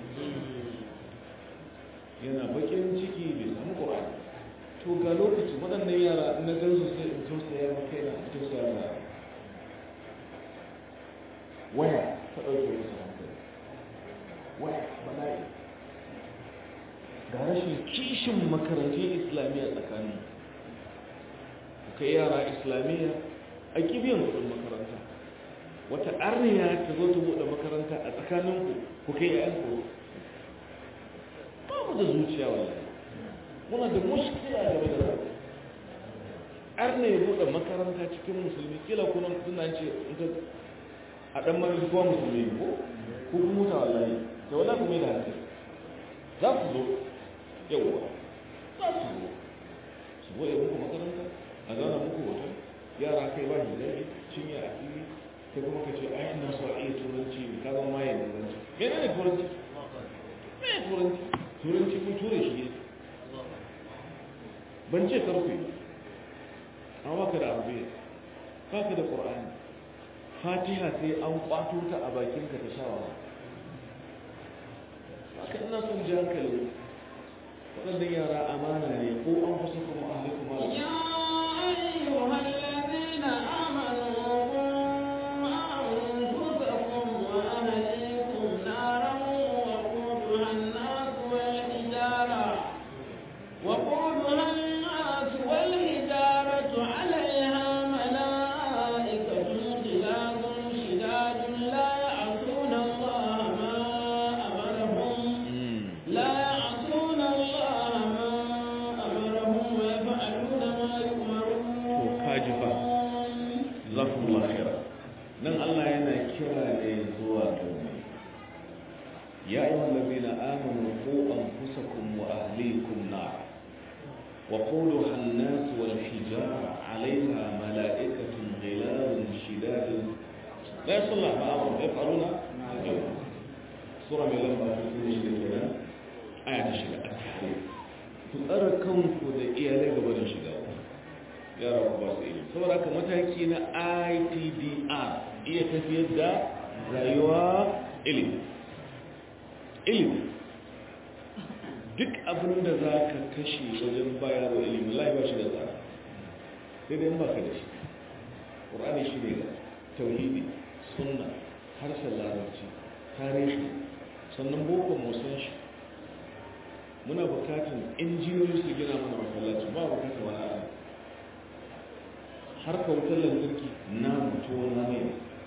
yana bakin ciki bai samu ƙur'ani to ga lokacin waɗannan yara na gansu sai in tausaya ma kai na tausaya ma waya ta ɗauke musu hankali waya bala'i ga rashin kishin makarantun islamiyya tsakanin kai yara islamiyya a kibiyan kudin makaranta wata arniya ta zo ta buɗe makaranta a tsakaninku ku kai yayan ku ba mu da zuciya wallahi muna da mushkila game da zai arna ya buɗe makaranta cikin musulmi kila kuna suna ce a ɗan mara kowa musulmi ko ko kuma mutu wallahi ta wala kuma da hankali za su zo yawwa za su zo su bude muku makaranta a zauna muku hoton yara kai ba hijabi cinye a fili kai kuma ka ce ai ina so a iya turanci ka zama maye da turanci mene ne turanci me turanci turanci kun ture shi ne ban ce karfe amma baka da arabiya baka da qur'ani fatiha sai an kwato ta a bakinka ta shawa haka ina son ji hankali waɗannan yara amana ne ko an kusa kuma ahlikum ala يا أيها الذين آمنوا أنفسكم وأهليكم نارا وقودها الناس والحجارة وقودها الناس والحجارة عليها ملائكة غلاظ شداد لا يعصون الله ما الذين آمنوا قوا أنفسكم وأهليكم نار وقودها الناس والحجارة عليها ملائكة غلال شداد لا يصلى ما أمر يفعلون سورة من لما تكون شدة آية شدة التحريم تؤركمكم da iyalai gaba da shiga yara ku ba su ilimi saboda haka mataki na ITDR iya tafiyar da rayuwa ilimi ilimi duk abin da za ka kashe wajen bayar da ilimi lai ba shi da tsara sai dai ba ka da shi ƙur'ani shi ne ga tauhidi sunna harshen larabci tarihi sannan boko musan shi muna bukatun injiniyoyi su gina mana masallaci ba bukatun wani abu har ka wutar lantarki na mutuwa na ne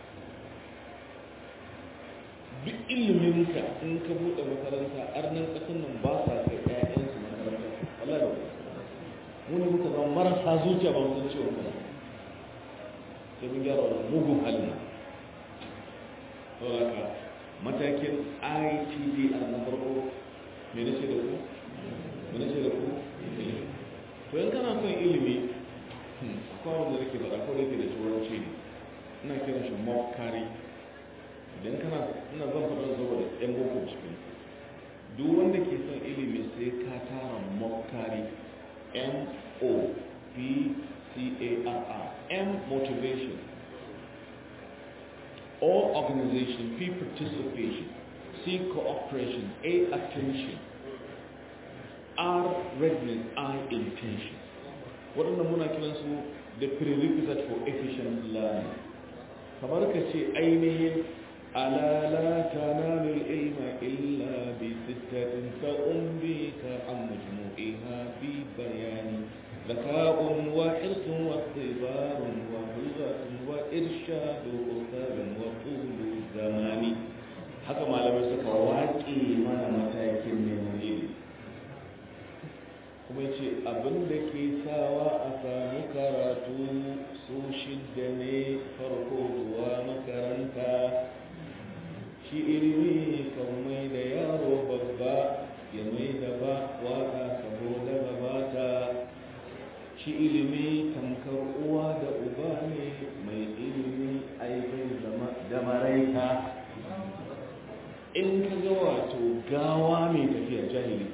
duk iliminka in ka buɗe makaranta arnan ƙasar nan ba sa kai ƴaƴansu makaranta Allah da mu ne muka zama marasa zuciya ba mu san ciwon kana sai mun gyara wannan mugun halin saboda haka matakin ITD a na farko me nace da ku me nace da ku to in kana son ilimi akwai wanda nake faɗa ko da yake da turanci ne ina kiran shi mock carry idan kana ina zan faɗa saboda yan boko cikin duk wanda ke son ilimi sai ka tara mokari m o p c a r r m motivation o organization p participation c cooperation a attention r readiness i intention waɗannan muna kiransu the prerequisite for efficient learning kamar ka ce ainihin ألا لا تنال العلم إلا بستة فأنبيك عن مجموعها في بيان ذكاء وحرص واختبار وهجة وإرشاد أستاذ وطول زمان haka malamai suka waƙe mana matakin neman ilimi kuma ce abin da ke sawa a samu karatu su shidda ne farko zuwa makaranta shi ilimi kan mai da yaro babba ya mai da ba waka saboda gabata shi ilimi tamkar uwa da uba ne mai ilimi aikin da maraita in ka ga wato gawa mai tafiya jahili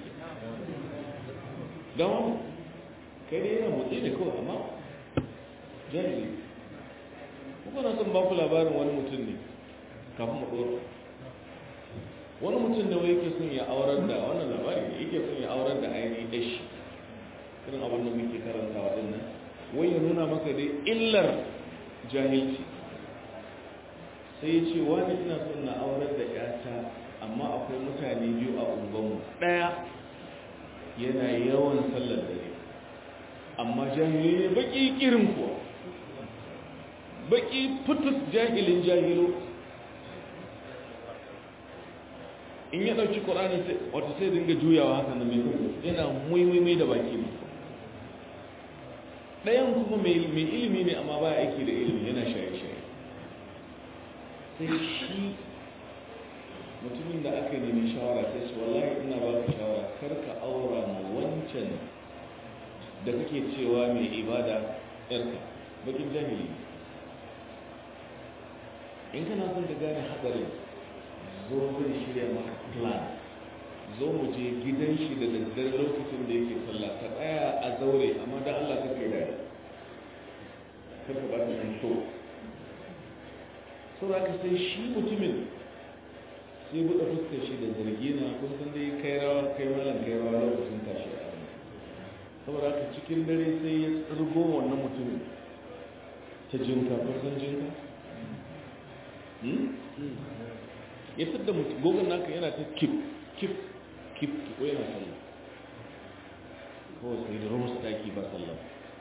gawa kai dai yana motsi da kawai amma jahili kuma na son baku labarin wani mutum ne kafin mu ɗora wani mutum da wai yake son ya aurar da wannan labari ne yake son ya aurar da ainihin dashi irin abin da muke karanta waɗannan wai ya nuna maka dai illar jahilci sai ya ce wani ina son na aurar da yata amma akwai mutane biyu a unguwanmu ɗaya yana yawan sallar dare amma jahili ne baki kirin kuwa baki fitus jahilin jahilo in ya ɗauki ƙorani wata sai dinga juyawa haka na mai yana muimimi da baki ne ɗayan kuma mai ilimi ne amma ba aiki da ilimi yana shaye-shaye sai shi mutumin da aka nemi shawara sai su wallahi ina ba ka shawara kar ka aura ma wancan da kake cewa mai ibada yarka bakin jahili in kana son ka gane hadarin zo zai shirya maka plan zo mu je gidan shi da daddare lokacin da yake sallah ka tsaya a zaure amma da Allah ka kai dare kar ka bata san so so ka sai shi mutumin sai buɗe fuskar shi da zargi na kun san dai kai rawa kai malam kai rawa lokacin tashi a saboda haka cikin dare sai ya tsirgo wannan mutumin ta jinka kun san jinka ya da mutum gogon naka yana ta kip kip kip ko yana sallah ko sai da rumus taki ba sallah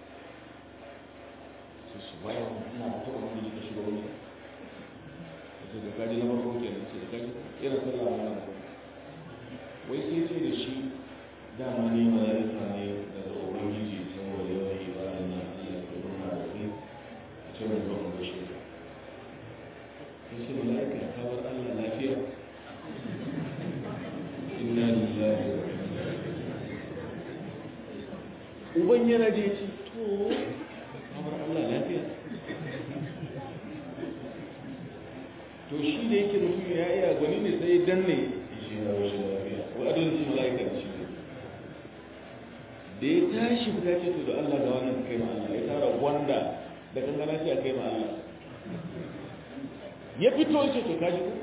su su bayan ina da ta wani da shiga wani da da kaji na farko ke nan sai da kaji yana sallah ma na wai sai ce da shi dama ne mala'ika ne daga ubangiji saboda yawan ibada na Allah ya nuna da kai a cikin zuwa ga shi yace mala'ika ta bar Allah lafiya uban yana je ce to kamar Allah lafiya to shi da yake mutum ya iya gwani ne sai danne shi na rashin lafiya wa adalin su mala'ika da shi ne da ya tashi fita ce to da Allah ga wannan kai ma Allah ya tara wanda da kankana ce a kai ma Allah ya fito ce to kaji ko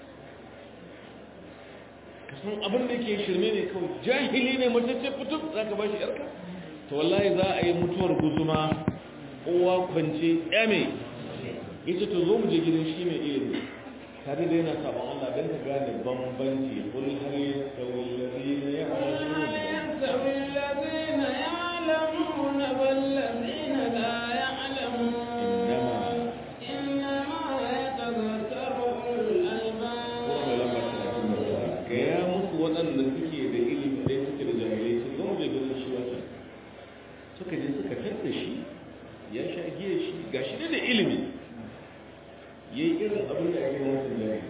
ka san abin da yake shirme ne kawai jahili ne mace ce fito za ka ba shi yarka to wallahi za a yi mutuwar guzuma uwa kwance yame ya ce to zo mu je gidan shi mai ilimi tare da yana sabon Allah don ka gane bambanci kul hal yastawi alladhina ya'lamun يستوي الذين يعلمون والذين لا يعلمون إنما يتذكر أولو الألباب gaya musu waɗanda suke da ilimi ɗaya suke da jahilai su zama da gudun shi wata suka je suka tatta shi ya sha giya shi ga shi da ilimi ya yi irin abin da ake wasu jahilai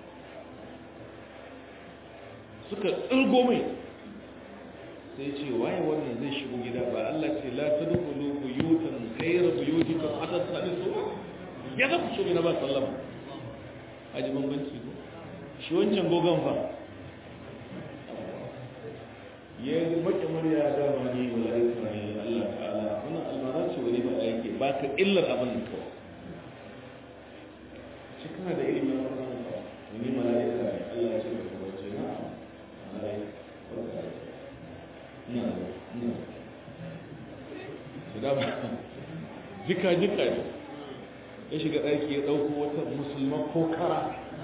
suka tsirgo mai sai ce waye wannan zai shigo gida ba Allah ce la ta dukulu buyutan kairar buyutikan hatar sami so ya za ku shigo na ba sallama a ji bambanci ko shi wancan gogon fa ya yi mace murya dama ne mala'ika ne Allah ta'ala wannan almara ce wani ba yake ba ka illar abin da kawai shi kana da ilimin wannan ka wani mala'ika ne Allah ce da kuma ce na mala'ika na na su da ba jika jika ne ya shiga ɗaki ya ɗauko wata musulman kokara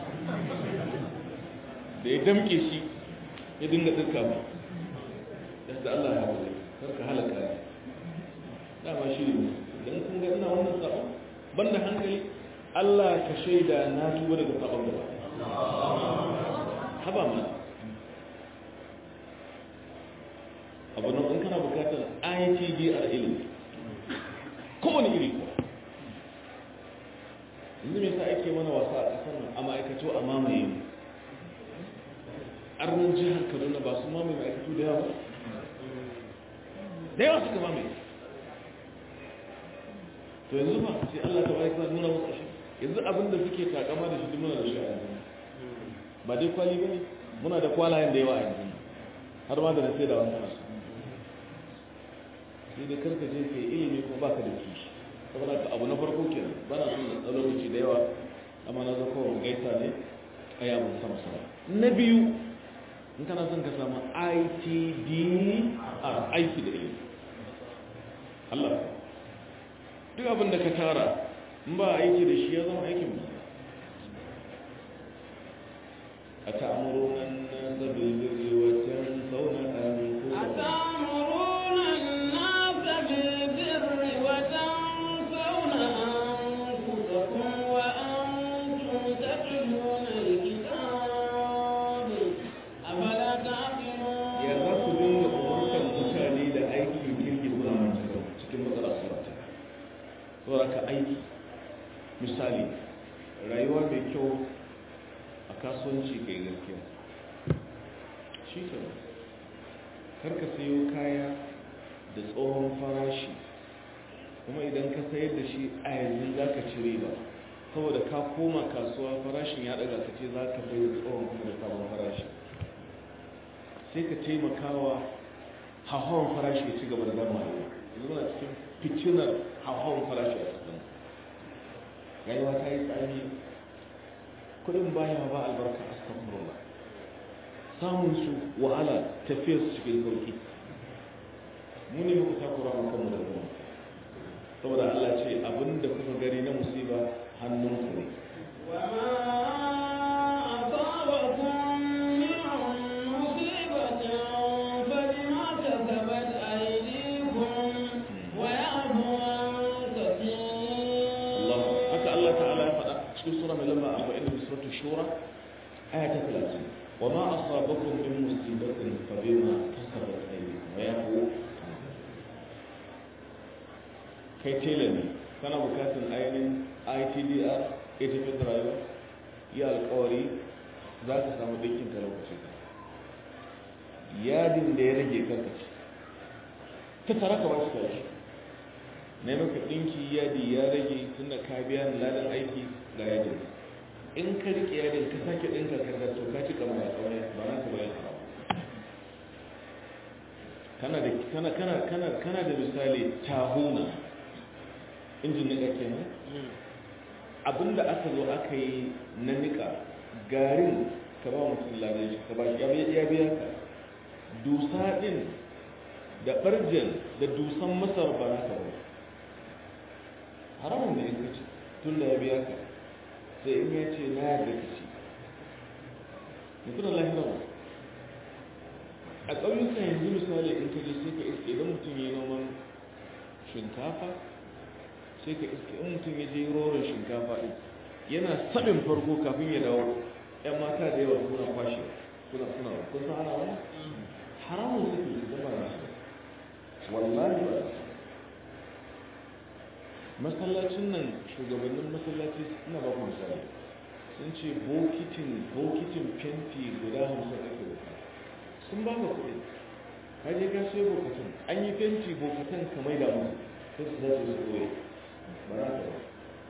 da ya damke shi ya dinga tsirka ba yadda Allah ya haɗu karka halaka ne dama shi ne don kun ga ina wannan sabon banda hankali Allah ka shaida na tuba daga sabon gaba haba ma abu nan in kana bukatar ITDR ilimi kowane iri kuwa yanzu me yasa ake mana wasa a ƙasar nan a ma'aikato a mamaye mu arnin jihar kaduna ba su mamaye ma'aikatu da yawa da yawa suka mamaye to yanzu ba sai allah ta bayan kana nuna musu shi yanzu abin da suke takama da shi duk muna da shi a yanzu ba dai kwali ba ne muna da kwalayen da yawa a yanzu har ma da na sai da wani kana sai dai karka je ka yi ilimi kuma baka da kishi saboda ka abu na farko kenan ba na son da lokaci da yawa amma na zo kawai gaisa ne a yawon sama sama na biyu in kana son ka samu ITDR aiki da ilimi Allah duk abin da ka tara in ba aiki da shi ya zama aikin ba a ta'amurunan nasa bilbirri wajen sauna an أتأمرون الناس بالبر وتنسون أنفسكم وأنتم تتلون الكتاب أفلا تعقلون ya za ku dinga umarkan mutane da aiki kirki kuna mantar cikin matsala surata saboda ka aiki misali rayuwa mai kyau a kasuwanci kai gaskiya shi ke karka sayo kaya da tsohon farashi kuma idan ka sayar da shi a yanzu za ka ci riba saboda ka koma kasuwa farashin ya daga ka ce za ka bai da tsohon kuma da sabon farashi sai ka taimakawa hauhawan farashi ya ci gaba da zama yanzu muna cikin fitinar hauhawan farashi a cikin rayuwa ta yi tsari kudin baya ba albarka a samun samun su wahala tafiyar su cikin sauki mu ne muka takura mu kanmu da kuma saboda Allah ce abinda kuka gari na musiba hannunku ne وما أصابكم من مصيبة فبما كسبت أيديكم ويعفو عن كثير Allah haka Allah ta'ala ya faɗa cikin sura mai lamba 40 da suratul shura aya ta 30 wa ma asabakum min musibatin fa bima kasabat aydikum wa yafu kai tela ne kana bukatun ainihin ITDR ita fi rayuwa yi alkawari za ka samu dinkin ka lokaci ka yadin da ya rage karkaci ta tara ka wasu kawai na yi maka ɗinki yadi ya rage tun da ka biya ni ladan aiki ga yadin in ka riƙe yadin ka sake ɗinka ka to ka ci kama ya tsawon ba na ka bayan haram kana da kana kana kana kana da misali tahuna injin nika kenan abinda aka zo aka yi na nika garin ka ba mutum ladan shi ka ba shi ya biya ka dusa din da barjin da dusan masar ba na ka ba haramun da in kaci tun da ya biya ka sai in ya ce na yarda ka ci mutum lahira a ƙauyuka yanzu misali in ka je sai ka iske idan mutum ya yi noman shinkafa sai ka iske in mutum ya je roron shinkafa ɗin yana saɓin farko kafin ya dawo ‘yan mata da yawa suna kwashe suna suna kun san ana wani haramun suke yi zama na su wallahi ba masallacin nan shugabannin masallaci suna ba ku misali sun ce bokitin bokitin fenti guda hamsin ake da sun ba ka kuɗi ka je ka sai bokatan an yi fenti bokatan ka mai da musu sai su zace su koye ba za ka ba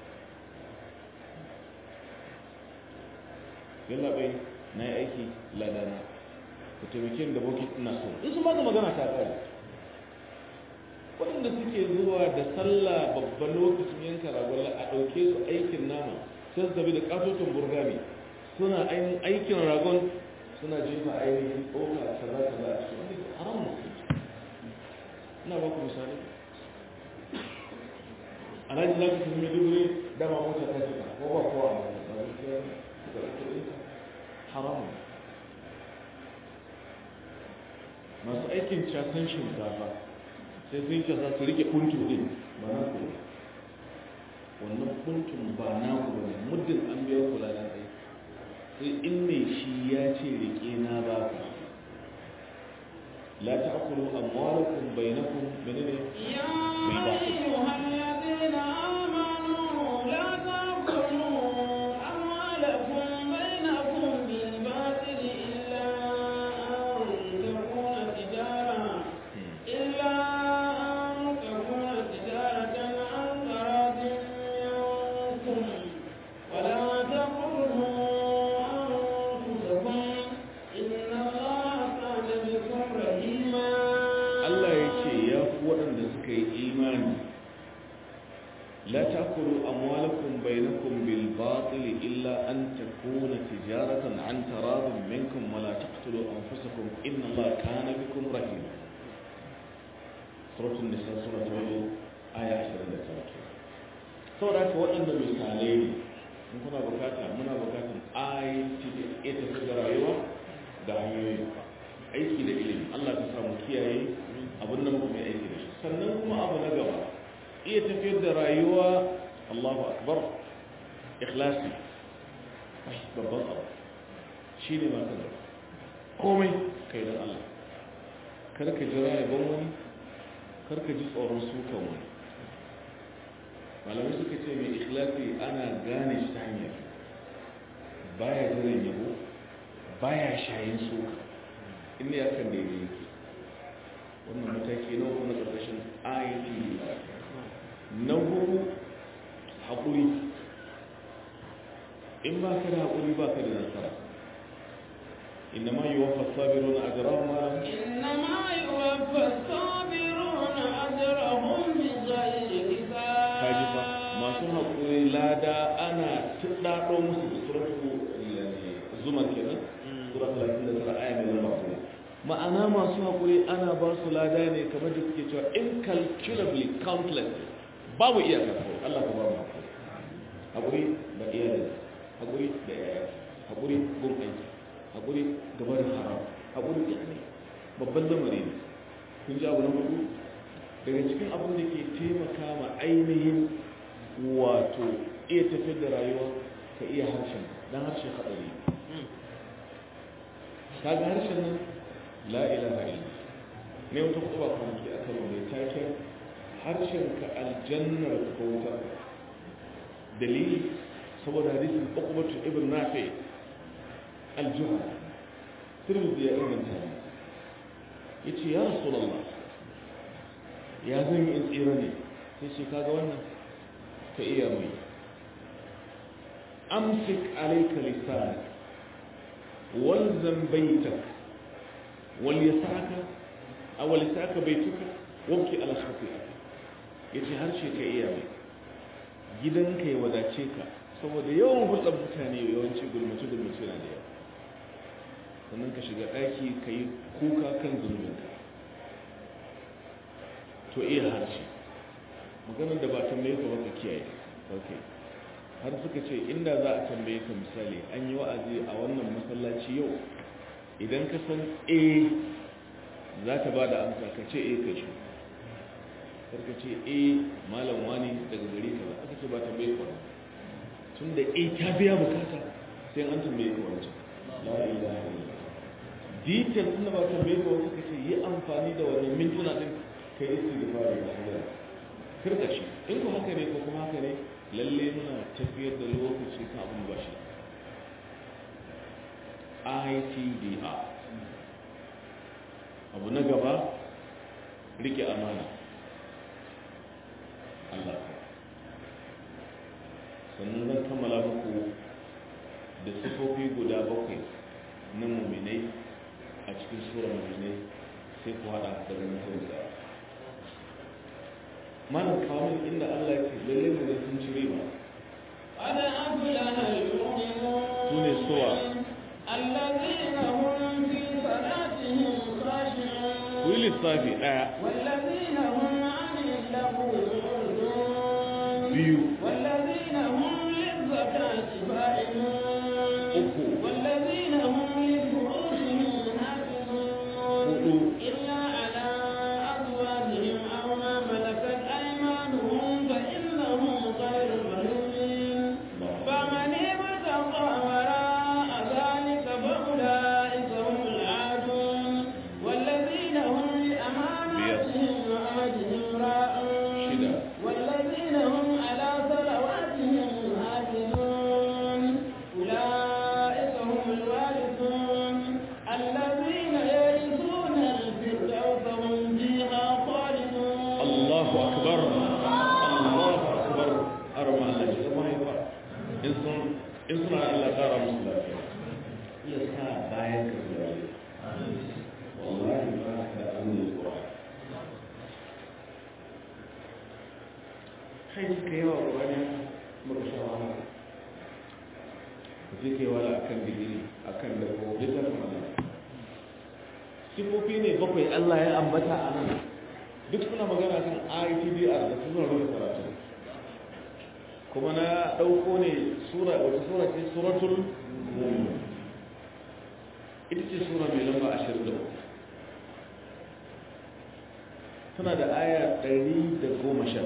yalla bai na yi aiki ladana ku taimake da bokit ina so in sun ba ka magana ta tsaya waɗanda suke zuwa da sallah babban lokacin yanka ragon a ɗauke su aikin nama sai su tafi da ƙatoton burgami suna aikin ragon suna jefa ainihin tsoka kaza kaza a cikin wani haram musu ina ba ku misali a nan za ku tafi maiduguri dama mota ta cika ko ba kowa a mota ba zai suka ɗauki ɗinka haram masu aikin casan shinkafa sai sun casa su rike kuntu ɗin ba na ku wannan kuntun ba na ku ba muddin an biya kula da aiki sai in mai shi ya ce rike na ba ka la ta'kulu amwalakum bainakum menene يا mai ba ku أيها الذين آمنوا لا تأكلوا أموالكم بينكم بالباطل إلا أن تكون تجارة إلا أن تكون تجارة عن تراض منكم ولا تقتلوا أنفسكم إن الله كان بكم رحيما Allah ya ce ya fi waɗanda suka yi imani la ta'kulu amwalakum bainakum bil batil illa an takuna tijaratan an taradin minkum wa la taqtulu anfusakum inna Allah kana bikum rahim suratul nisa sura ta biyu aya 29 saboda haka waɗanda misalai ne in kuna bukata muna bukatan ayati da ita ta rayuwa da hanyoyi aiki da ilimi Allah ka samu kiyaye abin da muka mai aiki da shi sannan kuma abu na gaba iya tafiyar da rayuwa Allahu akbar ikhlasi ai babban abu shi ne masu gaba komai kai don Allah kar ka jira yabon wani kar ka ji tsoron sukan wani malamai suka ce mai ikhlasi ana gane shi ta hanyar baya jiran yabo baya shayin suka inda ya kan daidai yake wannan mataki na kuma ƙarƙashin ayyuki na hudu haƙuri in ba ka da haƙuri ba ka da nasara inna ma yi wafa sabiru na ajiyar ma إنما يوفى الصابرون أجرهم بغير kaji fa حساب masu haƙuri lada ana tuɗaɗo musu da suratu zuma kenan sura 39 aya mai lamba kuma ma'ana masu haƙuri ana ba su lada ne kamar da suke cewa incalculably countless babu iyaka ko Allah ka ba mu haƙuri haƙuri da iyali haƙuri da yaya haƙuri gun aiki haƙuri gaba da haram haƙuri da ne babban lamari ne kun ji abu na hudu daga cikin abin da ke taimaka ma ainihin wato iya tafiyar da rayuwa ka iya harshen don harshen haɗari ka ga harshen nan la ilaha illa ne wata kuma kwanaki a karo mai taken harshen ka aljannar ko wutar dalili saboda hadisin ukubatu ibn nafi aljuha tirmidhi ya inganta ne yace ya rasulullah ya zan yi tsira ne sai ce kaga wannan ka iya mai amsik alaika lisanak walzam baitak wal yasaka aw lisaka baituka wabki ala khati'atik yace harshe ka iya mai gidanka ya wadace ka saboda yawan hulɗar mutane yawanci gulmace-gulmace na da yawa sannan ka shiga ɗaki ka yi kuka kan zunubinka to iya harshe maganar da ba tambaye ka ba ka kiyaye ok har suka ce inda za a tambaye ka misali an yi wa'azi a wannan masallaci yau idan ka san a za ta ba da amsa ka ce a ka shi karka ce a malam wani daga gari ka ba aka ce ba tambaye ka ba tun da a ta biya bukata sai an tambaye ka wancan la ilaha illallah detail tun da ba tambaye ka wata kace yi amfani da wannan mintuna din kai istighfar da Allah karka shi in ko haka ne ko kuma haka ne lalle muna tafiyar da lokaci kan abin ba shi ITDR abu na gaba rike amana Allah ka sannan zan kammala muku da sifofi guda bakwai na muminai a cikin sura muminai sai ku hada da ganin hausa malam kawo inda Allah ya ce lalle mu sun ci riba قد أفلح المؤمنون su ne suwa الذين هم في صلاتهم خاشعون ku yi lissafi ɗaya والذين هم عن اللغو معرضون biyu والذين هم للزكاة فاعلون uku والذين هم لفروجهم حافظون hudu إلا على أزواجهم أو ما ملكت أيمانهم فإنهم غير ملومين فمن ابتغى وراء ذلك فأولئك هم العادون والذين هم لأماناتهم وعهدهم راءون shida والذين هم على صلواتهم يحافظون أولئك هم الوارثون الذين يرثون الفردوس هم فيها خالدون Allahu akbar Allahu akbar arma Allah shi zama haifa in sun in suna Allah kara musu lafiya ya sa bayan ka zuwa wallahi ba ka an yi zuwa kai suka yawa ƙwani muka sha wahala ku je kai wala akan digiri akan da ko bisa kuma sifofi ne bakwai Allah ya ambata a nan duk suna magana kan ITDR da su suna rubuta karatu kuma na ɗauko ne sura wata sura ce suratul mu'min ita ce sura mai lamba 23 tana da aya 118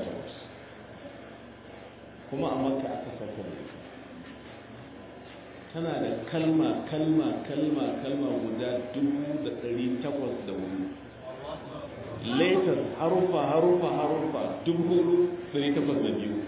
kuma a makka aka sauka da ita tana da kalma kalma kalma kalma guda 1804 later harufa harufa harufa dubu ɗari takwas da biyu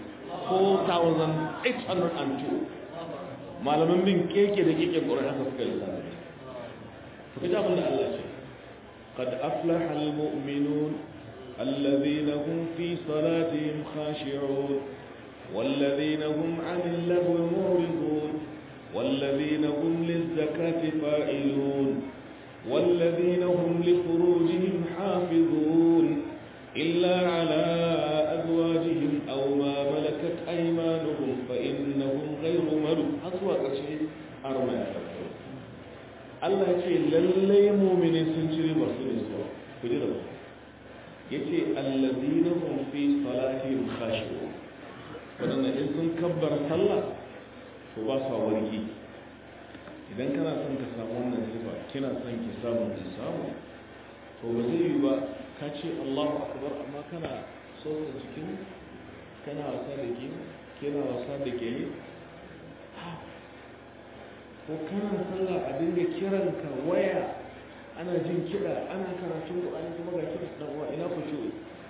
4,802 malaman bin keke da keke ƙwarar haka suka lissafi ku ji abin da Allah ce قد أفلح المؤمنون الذين هم في صلاتهم خاشعون والذين هم عن اللغو معرضون والذين هم للزكاة فاعلون والذين هم لفروجهم حافظون إلا على أزواجهم أو ما ملكت أيمانهم فإنهم غير ملوك أصوات شيء أرمى Allah ya ce lallai mumini sun ci ribar su ne zuwa ku ji da ba ya ce allazina hum fi salatihim khashi'un wadanda in sun kabbar sallah to ba sa warki idan kana son ka samu wannan sifa kina son ki samu ki samu to ba zai yi ba ka ce Allahu akbar amma kana so ka jikin kana wasa da ke kina wasa da ke ko kana sallah a dinga kiranka waya ana jin kiɗa ana karatun Qur'ani kuma ga kiɗa dan uwa ina ku shi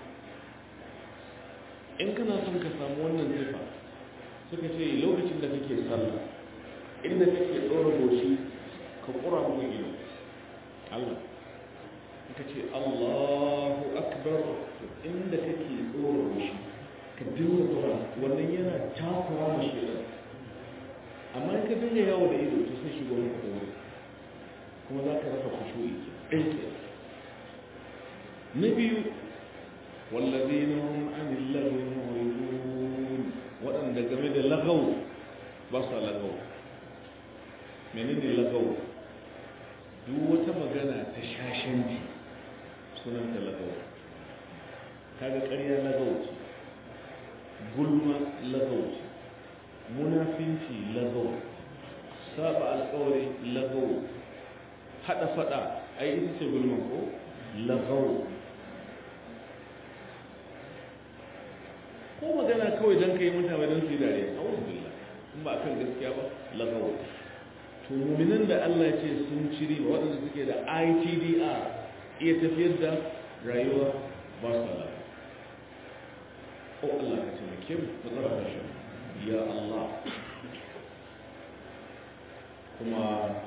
in kana son ka samu wannan sifa suka ce lokacin da kake sallah inda kake ɗora goshi ka ƙura mun ido Allah ka ce Allahu akbar akbar inda kake tsoro shi ka dinga tsora wannan yana takura ma shi amma in ka dinga yawo da ido to sai shigo maka tsoro kuma za ka rasa kushu'i ɗaya na biyu wallazina hum anil lagwi mu'ridun waɗanda game da lagaw ba sa lagaw menene lagaw duk wata magana ta shashanci sunan ta lagaw kaga ƙarya lagaw ce gulma lagaw ce munafinci lagaw saba alƙawari lagaw hada fada ai ita ce gulma ko lagaw ko magana kawai don ka yi mutane don su yi dariya a wasu billah in ba kan gaskiya ba lagawa to muminan da Allah ce sun ciri ba waɗanda suke da ITDR iya tafiyar da rayuwa ba su ala o Allah ka ce mai mu matsara da shi ya Allah kuma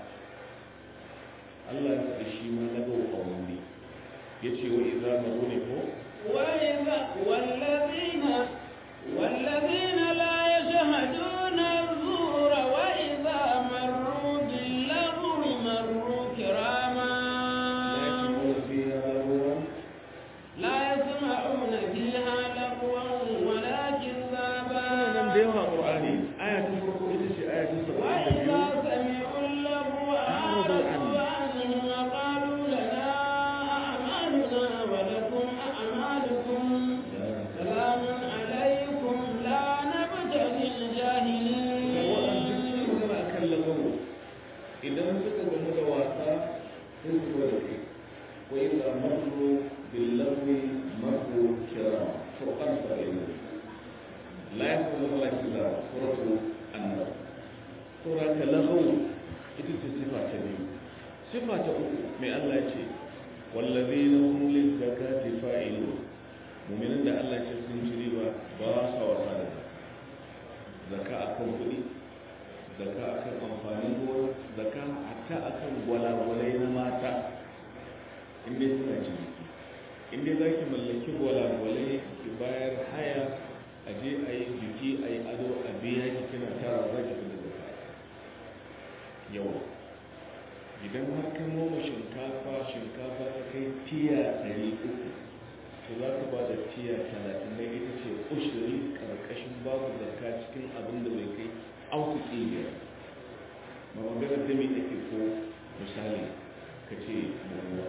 Allah ya faɗi shi ma lagawa a wani ya ce wa iza maru ne ko وإذا والذين والذين لا يشهدون الزور وإذا مروا باللغو مروا كراما لا يسمعون فيها لغوا ولا كذابا وإذا سمعوا اللغو أعرضوا عنه وقالوا لنا أعمالنا ولكم أعمالكم سلام عليكم لا نبتغي الجاهلين idan suka gamu da wasa sai su gwada kai wa idza marru bil lagwi marru kira furqan sa'ila la yaqulu la kila suratu an-nur sura ta lagwu ita ce sifa ta biyu sifa ta uku mai Allah ce wallazina hum lil zakati fa'ilun mu'minin da Allah ce sun ci riba ba sa wasa da zakka akan kuɗi zaka akan amfanin gona zaka hatta akan gwalagwalai na mata inda suna ciniki inda za ki mallaki gwalagwalai ki bayar haya a je a yi biki a yi ado a biya ki kina tara za ki fi da zaka yau idan har ka noma shinkafa shinkafa ta kai tiya ɗari uku to za ka ba da tiya talatin na ita ce ushiri ƙarƙashin babu zakka cikin abin da bai kai auku ƙiyar ba maganar da mai ake ko misali ka ce maruwa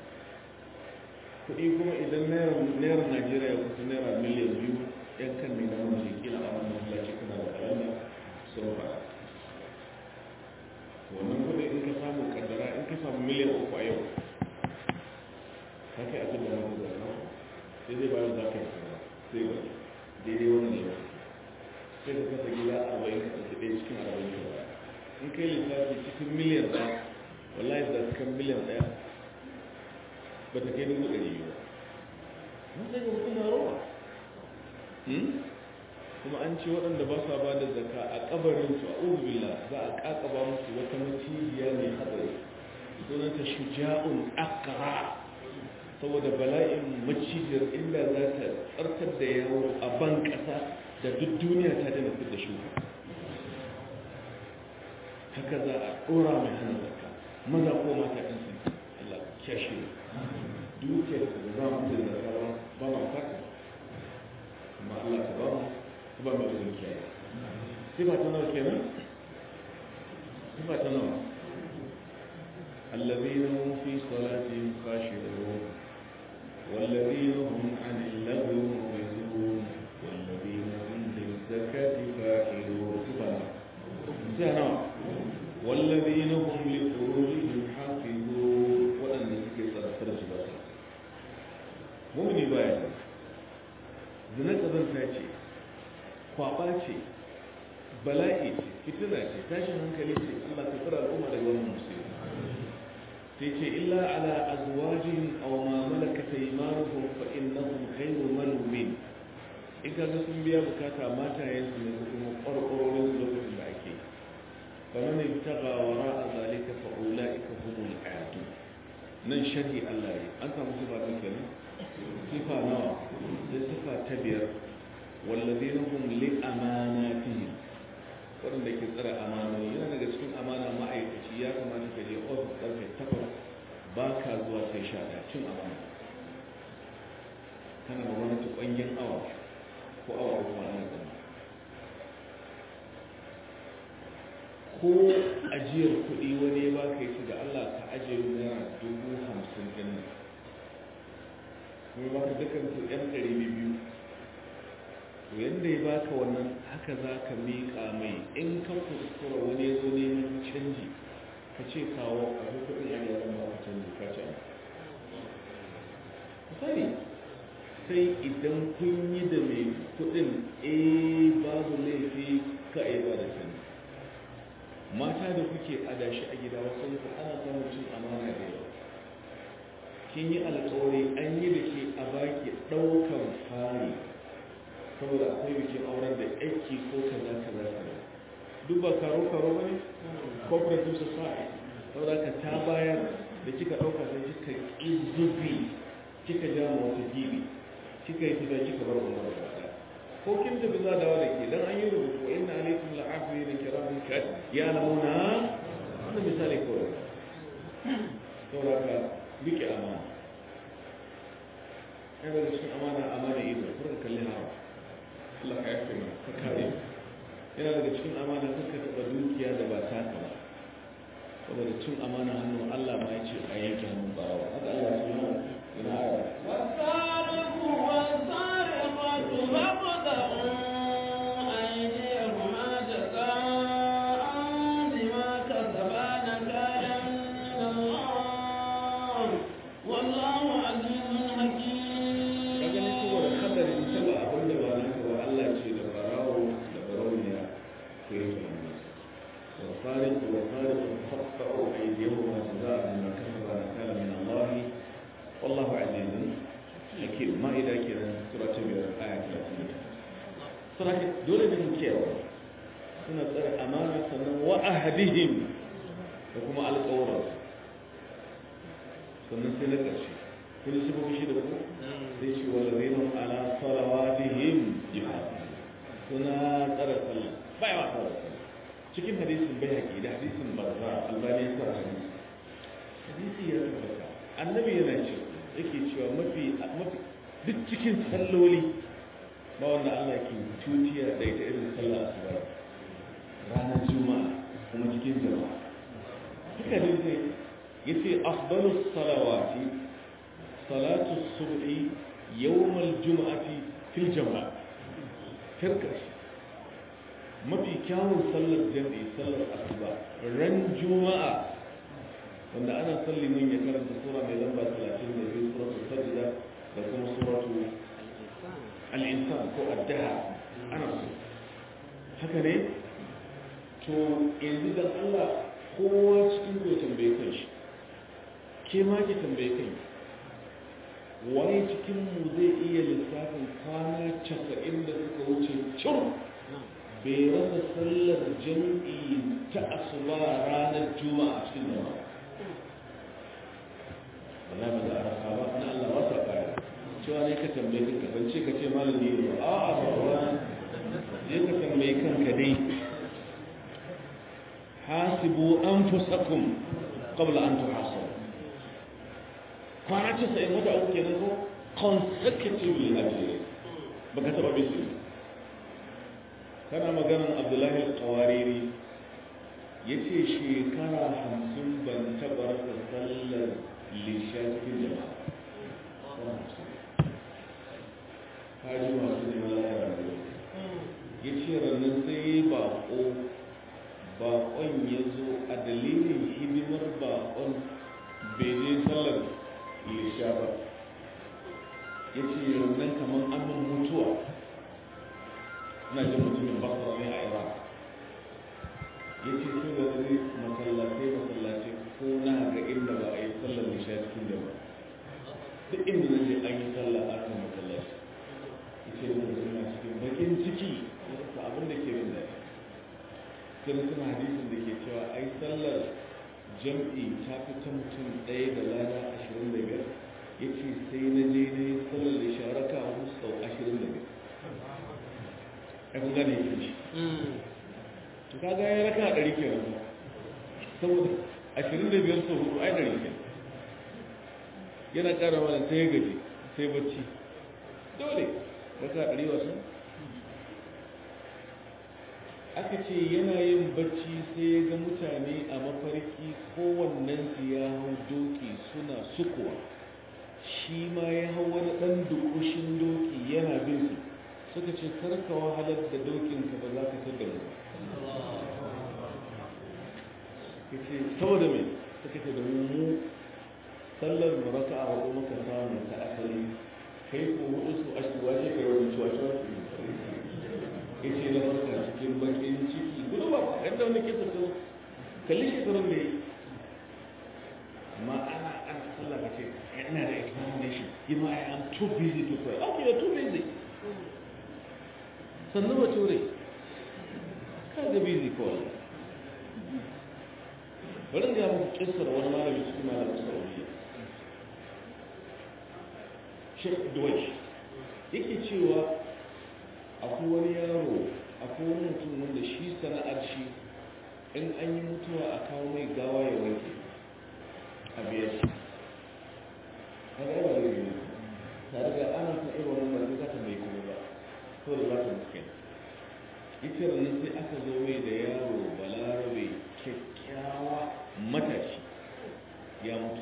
kuɗi kuma idan naira najeriya ya kusa naira miliyan biyu yan kan ne na mace kila a wannan masallaci kana da kalanda sun fara wannan kuɗi in ka samu kaddara in ka samu miliyan uku a yau ka kai abin da wani zaka sai zai bayan za ka yi sai ba daidai wannan yau sai ka kasa gida arba'in ka ɗauki ɗaya cikin arba'in ka ba in kai lissafi cikin miliyan ɗaya wallahi da cikin miliyan ɗaya ba ta kai dubu ɗari ba mun sai ga mutum na rawa kuma an ce waɗanda ba sa ba da zaka a ƙabarin su a ubila za a ƙaƙaba musu wata macijiya mai haɗari sunanta shuja'un akara saboda bala'in macijiyar inda za ta tsartar da yawo a ban ƙasa da duk duniya ta dana fit da shuka haka za a ɗora mai hana zaka maza ko mata ɗin sun Allah kyashe dukiyar da za mu da zaka ba ba ma fata amma Allah ta ba mu ba mai da dukiya sifa ta nawa kenan sifa ta nawa الذين هم في صلاتهم خاشعون والذين هم عن اللغو معرضون والذين هم للزكاة فاعلون سهنا والذين هم لفروجهم حافظون وأن ذكر فرج بس مؤمن بايا zina ƙazanta ce kwaɓa ce bala'i ce fitina ce tashin hankali ce allah ka tsara al'umma daga wannan musulmi sai ce illa ala azwajihim aw ma malakat aymanuhum fa innahum ghayru malumin in ka ga sun biya bukata matayen su ne ko kuma ƙwarƙwarorin su lokacin da ake fa man ibtaga wara zalika fa ulaika humul aadu nan sharhi Allah ya an samu sifa ta kenan sifa nawa sai sifa ta biyar wallazina hum li amanatihim waɗanda ke tsara amanoni yana daga cikin amana ma'aikaci ya kamata ka je ofis ƙarfe takwas ba ka zuwa sai sha ɗaya cin amana kana da wani tukwanyen awa ko awa uku a nan zama ko ajiyar kuɗi wani ya baka yi da Allah ka ajiye naira dubu hamsin ɗin nan kuma baka dukkan su ɗan ɗari biyu to yadda ya baka wannan haka za ka miƙa mai in ka kuskura wani ya zo neman canji ka ce kawo a kuɗin a yaran ba ka canji ka ce sani sai idan kun yi da mai kuɗin eh babu laifi ka a ba da canji mata da kuke adashi a gida wasu ku ana samun cin amana da yawa kin yi alkawari an yi da ke a baki ɗaukan fari saboda akwai bikin auren da aiki ko kaza kaza kaza duk ba karo karo ba ne cooperative society saboda ka ta bayar da kika ɗauka sai kika ƙizubi kika ja ma wata gibi kika yi fita kika bar umar da ko kin tafi za da wada ke dan an yi rubutu wa inna alaikum la'afi da kiramin kat ya lamuna wannan misali kawai saboda ka rike amana ai daga cikin amana amana ido kurin kalli hawa Allah ka yafe mana ka kare yana daga cikin amana kuka taɓa dukiya da ba taka ba saboda cin amana hannu Allah ma ya ce a yanke hannun barawa haka Allah ya ce mana ina aya والسارق والسارقة فاقطعوا أيديهما جزاء بما كسبا نكالا من الله والله عزيز ka gani saboda حكيم hadarin taba abin da ba naka ba Allah ce da barawo da barauniya ko yanke hannu والخارق والخارق فاقطعوا أيديهما جزاء بما كسبا نكالا من الله والله عزيز حكيم ما إذا كان سورة بير آية 30 سورة دولة من كيوا suna tsare amana sannan wa ahadihim da kuma alƙawarar sannan sai na ƙarshe kun ji sifofi shi da ku sai ce wa ladina ala salawatihim yuhafizun suna tsare sallah bai wa tsare sallah cikin hadisin bayhaqi da hadisin barza albani ya sa hadisi hadisi ya tabbata annabi yana ce yake cewa mafi mafi duk cikin salloli ba wanda Allah ke tutiya da ita irin sallah asuba ranar juma'a kuma cikin jama'a duka dai sai yace afdalus salawati salatu subhi yawmal juma'ati fil jama'a karkashi mafi kyawun sallar jami'i sallar asuba ran juma'a wanda ana salli mun ya karanta sura mai lamba 32 suratul sajda da kuma suratu al-insan ko ad-dahr ana so haka ne to yanzu dan Allah kowa cikin ku ya tambaye kanshi ke ma ki tambaye kanki waye cikin mu zai iya lissafin kwana 90 da suka wuce cur bai rasa sallar jam'i ta asuba ranar juma'a cikin jama'a wala ba za a rasa ba na Allah ba sa kare cewa ne ka tambaye kanka ban ce ka ce malami ne a a ba wa je ka tambaye kanka dai hasibu anfusakum qabla an tuhasabu kwana ce sai wata uku kenan ko consecutively a jere baka taba bisu kana maganan abdullahi al-qawariri yace shekara hamsin ban taba rasa sallar lisha cikin jama'a kaji masu neman lahira ne ya ce rannan sai bako bakon ya zo a dalilin hidimar bakon bai je sallar lisha ba ya ce rannan kamar amin mutuwa na jin mutumin basra ne a iraq ya ce sai da zai masallatai masallatai ko na ga inda ba a yi sallar lisha cikin da ba duk inda na je an yi sallah a kan masallaci ya ce da suna cikin bakin ciki ta abin da ke bin daɗi sai suna hadisin da ke cewa ai sallar jam'i ta fi ta mutum ɗaya da lada ashirin da biyar ya ce sai na je na yi sallar da sharaka a sau ashirin da biyar ya kun gane yake shi to kaga ya raka a ɗari kenan saboda ashirin da biyar sau hudu ai ɗari kenan yana ƙara mana sai ya gaji sai bacci dole raka a ɗari wasu aka ce yana yin bacci sai ya ga mutane a mafarki kowannensu ya hau doki suna sukuwa shi ma ya hau wani ɗan dukushin doki yana bin su suka ce karka wahalar da dokinka ba za ka tada mu ya ce saboda mai suka ce da mu sallar mu raka a hudu muka samu ta asali kai ko hudu su ashiwa ce kai wani ciwa ciwa ya ce na farka cikin bakin ciki gudu ba kan da wani kisa su kalli shekarun da ya yi amma ana ana sallah ka ce ina da examination you know I am too busy to pray okay you're too busy sannu ba ture ka ga busy kawai bari ga muku kissar wani malami cikin malamin saudiya Sheikh Duwaish yake cewa akwai wani yaro akwai wani mutum wanda shi sana'ar shi in an yi mutuwa a kawo mai gawa ya wanke a biyar shi haka yawa da yi tare da ana ta irin wani ba za ta mai kuma ba to da za ta muske ita ranar sai aka zo mai da yaro balarabe kyakkyawa matashi ya mutu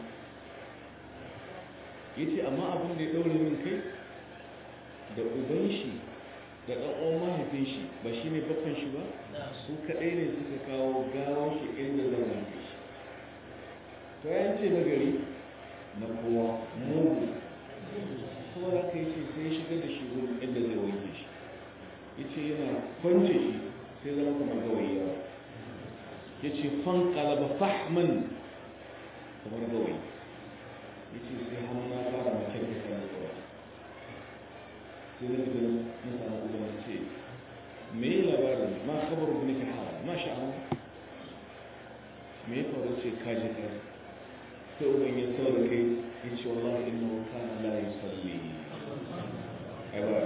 ya ce amma abin da ya ɗaure min kai da uban shi da ɗan'uwan mahaifin shi ba shi ne bakon shi ba su kaɗai ne suka kawo gawon shi inda zan wanke shi to ya ce na gari na kowa mugu kuma da aka yi ce sai shigar da shi wurin inda zai wanke shi ya ce yana kwance shi sai zama kamar gawayi yawa ya ce fan kalaba fahman kamar gawayi ya ce sai hannu na fara makyar da kan da sai na fita na samu uban ce me yi labarin ma kabar rubin ka hawa ma sha'awa me ya faru ce kaji kaji sai uban ya sau da kai ya ce wallahi inna wa kana la yusalli ai ba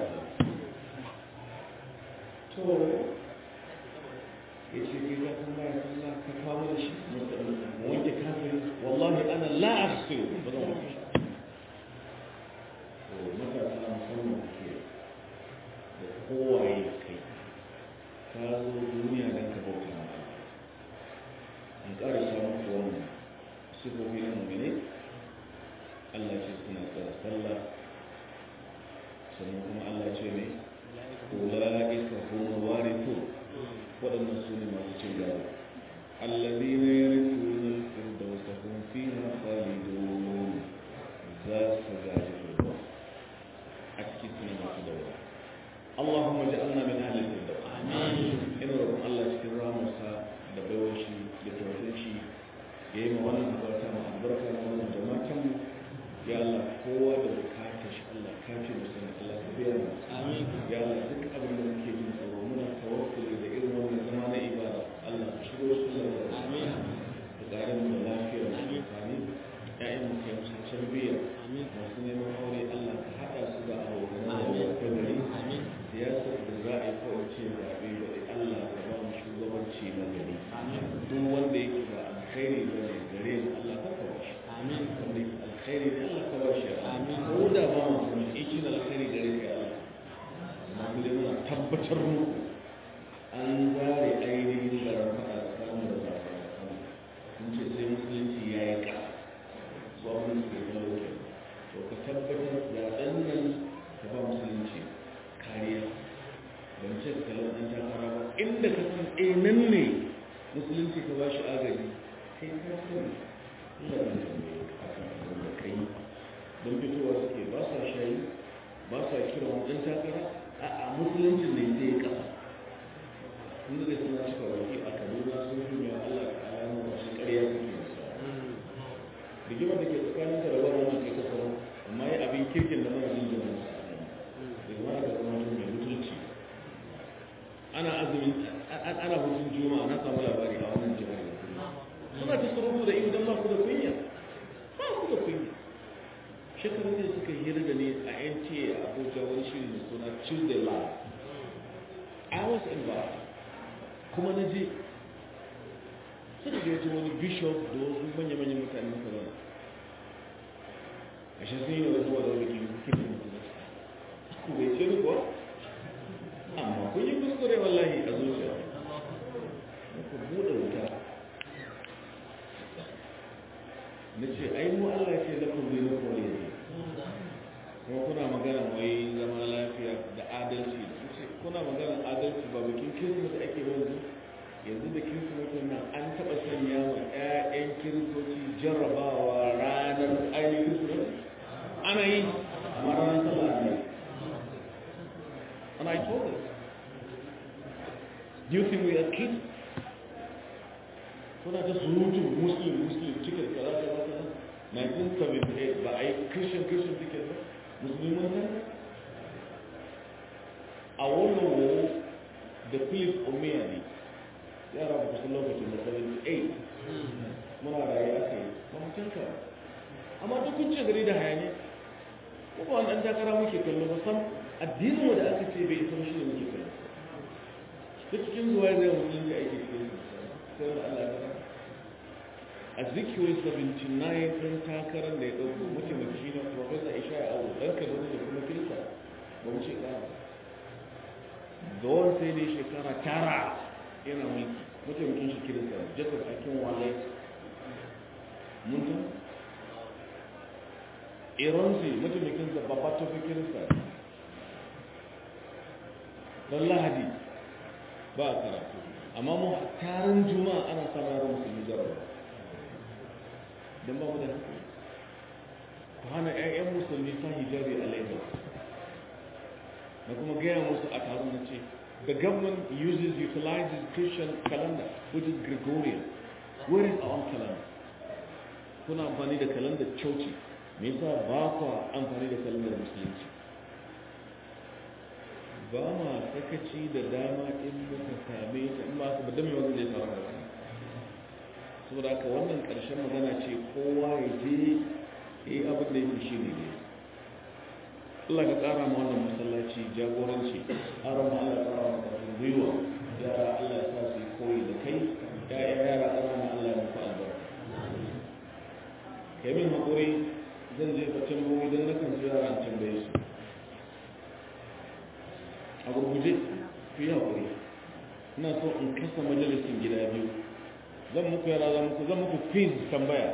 to ya ce kai ka san baya sallah ka kawo da shi mu wanke kafin wallahi ana la aghsilu ba zan wanke shi to matasa musamman ke da kowaye kai ka zo duniya don ka bauta ma an ƙara samun ku wannan sifofi na mummune Allah ce suna tsara sallah sannan kuma Allah ce ne ula'ika hum warithu waɗannan su ne masu cin gado الذين يرثون الفردوس هم فيها خالدون ذا سجاد الفردوس أكيد ما تدور اللهم اجعلنا من أهل الفردوس آمين إن رب الله شكر راموسا دبوشي دبوشي يما وانا أبركة ما أبركة وانا جماعة يا الله قوة دبكاتش الله كاتش مسلم الله كبير آمين يا الله ذك أبن من كيجين صورنا توكل إذا إذن وانا زمان إبادة الله شكر الله آمين تقارن من الله في آمين آمين يا إما كيمس تربية آمين masu neman aure Allah ka haɗa su da abokanan da gari siyasar da za a yi kawai ce zaɓe da Allah ka ba mu shugabanci na gari duk wanda yake ba alkhairi ba ne gare mu Allah ka kawo shi wanda yake alkhairi ne Allah ka ba shi ko da ba mu kuma yake da alkhairi gare ka Allah amma mu dai muna tabbatar mu an zare ainihin garan faɗa tsakanin da zaɓe sun ce sai musulunci ya yi ƙasa su abin da suke talauke to ka tabbatar zaɓen nan ka ba musulunci kariya ban ce ka kalar ɗan takara ba inda ka san eh nan ne musulunci ka ba shi agaji kai ka sani Allah ne tambaye ka akan abin da kai don fitowa suke ba sa shayi ba sa kira wani ɗan takara a'a musuluncin ne sai ya ƙasa inda zai suna cika baki a kaduna sun fi mai Allah ka alamu wasu ƙarya suke nisa rigimar da ke tsakanin ka da wani wannan kai kasar amma ya abin kirkin da mara jin jama'a da zama da zama mai mutunci ana azumin ana hutun juma'a na samu labari a wannan jihar suna ta surutu da shekaru ne suka hira da ne a nta abuja wani shiri da suna tuesday live i was involved kuma na je suka gaji wani bishop da wasu manya-manyan mutane maka zana a shi sun yi da zuwa da wani kirkin mutum ku bai ce kuwa amma kun yi kuskure wallahi a zuciya ku buɗe wuta na ce ai mu Allah ce lakum bi lakum ne kuma kuna magana wai zama lafiya da adalci ce kuna magana adalci ba bikin kirsimeti ake yanzu yanzu da kirsimetin nan an taɓa sanya wa 'ya'yan kiristoci jarrabawa ranar ainihin kirsimeti ana yi amma ranar sallah ne and I told them do you think we are kids kuna ta surutu muslim muslim cikin kaza kaza kaza 1978 ba a yi christian christian ticket ba musulman kan a wannan wo da philip omeya ne yara ba kusan lokacin da 78 muna raye aka yi ba mu tanka amma duk kun ce gari da hayani ko ba wani ɗan takara muke kallo ba sam addinin mu da aka ce bai san shi ne muke kallo duk cikin zuwa zai mutum da ake cikin sai wani Allah ya a zikiyoyi 79 ɗin takarar da ya ɗauko mataimaki na profesa ishaya abu ɗan kaduna da kuma kirista ba mu ce ƙara ga wani sai ne shekara tara yana mulki mataimakin shi kirista jacob akin wale mun ta iranzi mataimakin sa babba tafi kirista don lahadi ba a karatu amma mu taron juma'a ana samun yaran musulmi jarabawa don ba mu da haka ku hana 'ya'yan musulmi sa hijabi a lagos na kuma gaya musu a taron na ce the government uses utilizes christian calendar which is gregorian where is our own calendar kuna amfani da calendar coci me yasa ba ku amfani da calendar musulunci ba ma sakaci da dama in muka same ta in ba su ba dame wanda zai faru da saboda haka wannan ƙarshen magana ce kowa ya je ya yi abin da yake shi ne ne Allah ka ƙara ma wannan masallaci jagoranci ƙara ma Allah ƙara ma ƙarfin gwiwa yara Allah ya sa su yi koyi da kai ya'ya yara ƙara ma Allah ya muku albarka kai min haƙuri zan je ka tambayoyi don na kan su yara an tambaye su a gurguje ku yi haƙuri ina so in kasa majalisin gida biyu zan muku yara zan muku zan muku quiz tambaya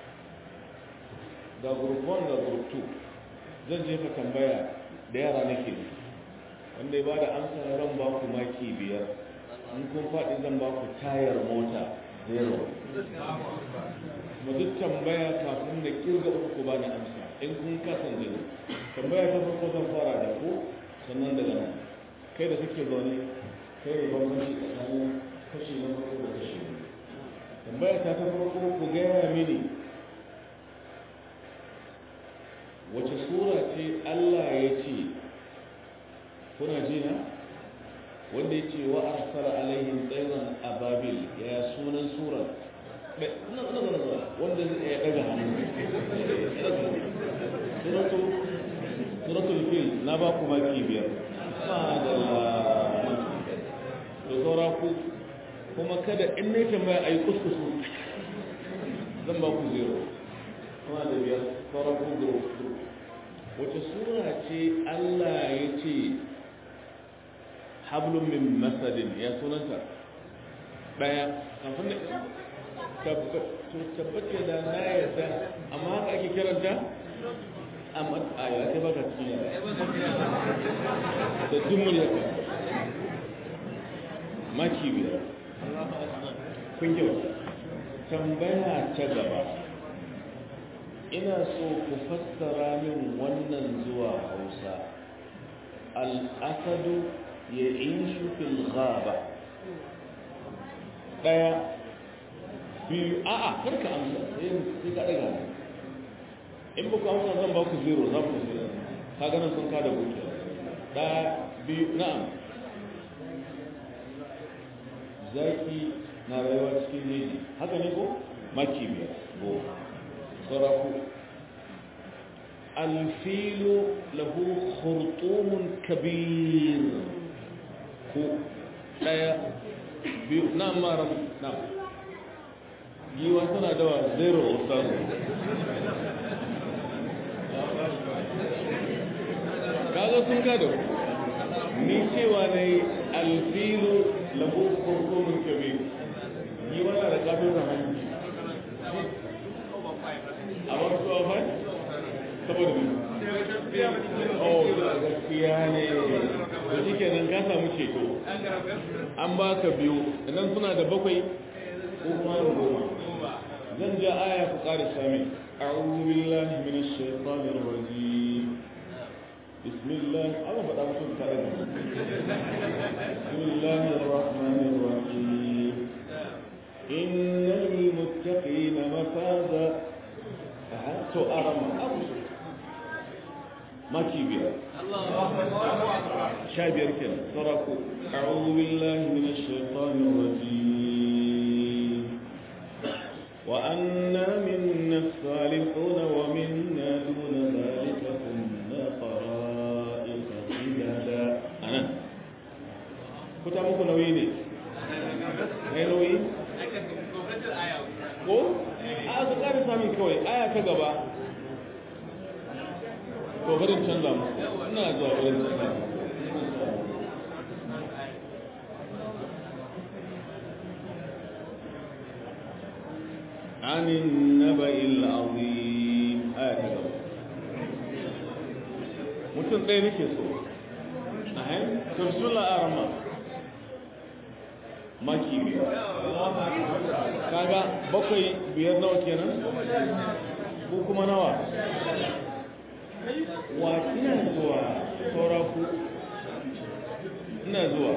ga group 1 ga group 2 zan jefa tambaya da yara nake ne wanda ya bada amsa zan ba ku maki biyar in kun faɗi zan ba ku tayar mota zero ma duk tambaya kafin da kirga uku ba na amsa in kun kasan zero tambaya ta farko zan fara da ku sannan daga nan kai da kake zaune kai da bambanci tsakanin kashi na farko da kashi na tambaya ta ta farko ku gaya mini wace sura ce Allah ya ce kuna jina wanda ya ce wa arsala alaihim tsairan ababil ya sunan sura wanda ya daga hannu suratul fil na ba ku maki biyar madalla da saura ku kuma kada in ne tambaya a yi kuskusu zan ba ku zero kuma da biyar sauran ku zero wace sura ce allah ya ce hablun min masadin ya sunanta daya kafin da tabbace da na yadda amma haka ake kiranta amma a yi ake baka cikin yara da dumul yaka maki biyar kun kyauta tambaya ta gaba ina so ku fassara min wannan zuwa hausa al'asadu ya inshu fil ghaba daya biyu a'a karka amsa sai ka daga in ba ku amsa zan ba ku zero za ku zero ka ganin sun kada buke daya biyu na'am zaki na rayuwa cikin jeji haka ne ko maki biyar go sauraku alfilu lahu khurtumun kabir ko daya biyu na mara na giwa tana dawa zero ustaz kaga sun gado ni cewa na yi alfilu lahu khurtumun kabir giwa na da kafin hannu a wasu afai saboda mu oh gaskiya ne da shi kenan ka samu ceto an baka biyu idan suna da bakwai ko kuma da goma zan ja aya ku ƙara sami a'udhu billahi minash shaitanir rajim bismillah Allah faɗa mutum tare da bismillahir rahmanir rahim innal muttaqina mafaza to arama abu maki biyar sha biyar kenan saraku a'udhu billahi minash shaitanir rajim wa anna minna as-salihun wa minna duna dhalika kunna qara'ika qidada anan kuta muku nauyi ne ne nauyi ko a su ƙari sami kawai aya ta gaba to barin canza mu ina zuwa barin canza mu عن النبأ العظيم آية gaba mutum ɗaya nake so ahem tafsula arama maki biyar kaga bakwai biyar nawa kenan ko kuma nawa wa ina zuwa saura ku ina zuwa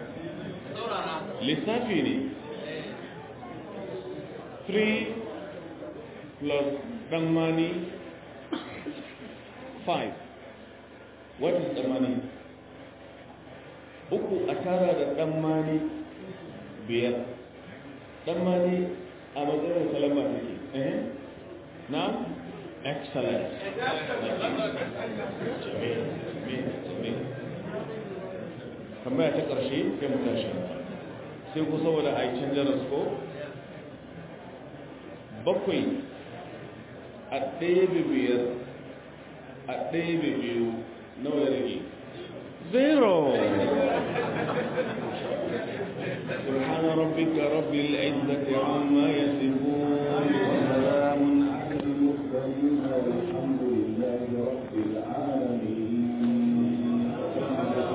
lissafi ne 3 plus dan mani 5 what is the money uku a tara da dan mani biyar dan mani a matsayin salama take eh na excellent tambaya ta ƙarshe sai mu tashi sai ku saboda a yi canjar ko bakwai a ɗaya biyar a ɗaya biyu nawa ya rage zero سبحان ربك رب العزة عما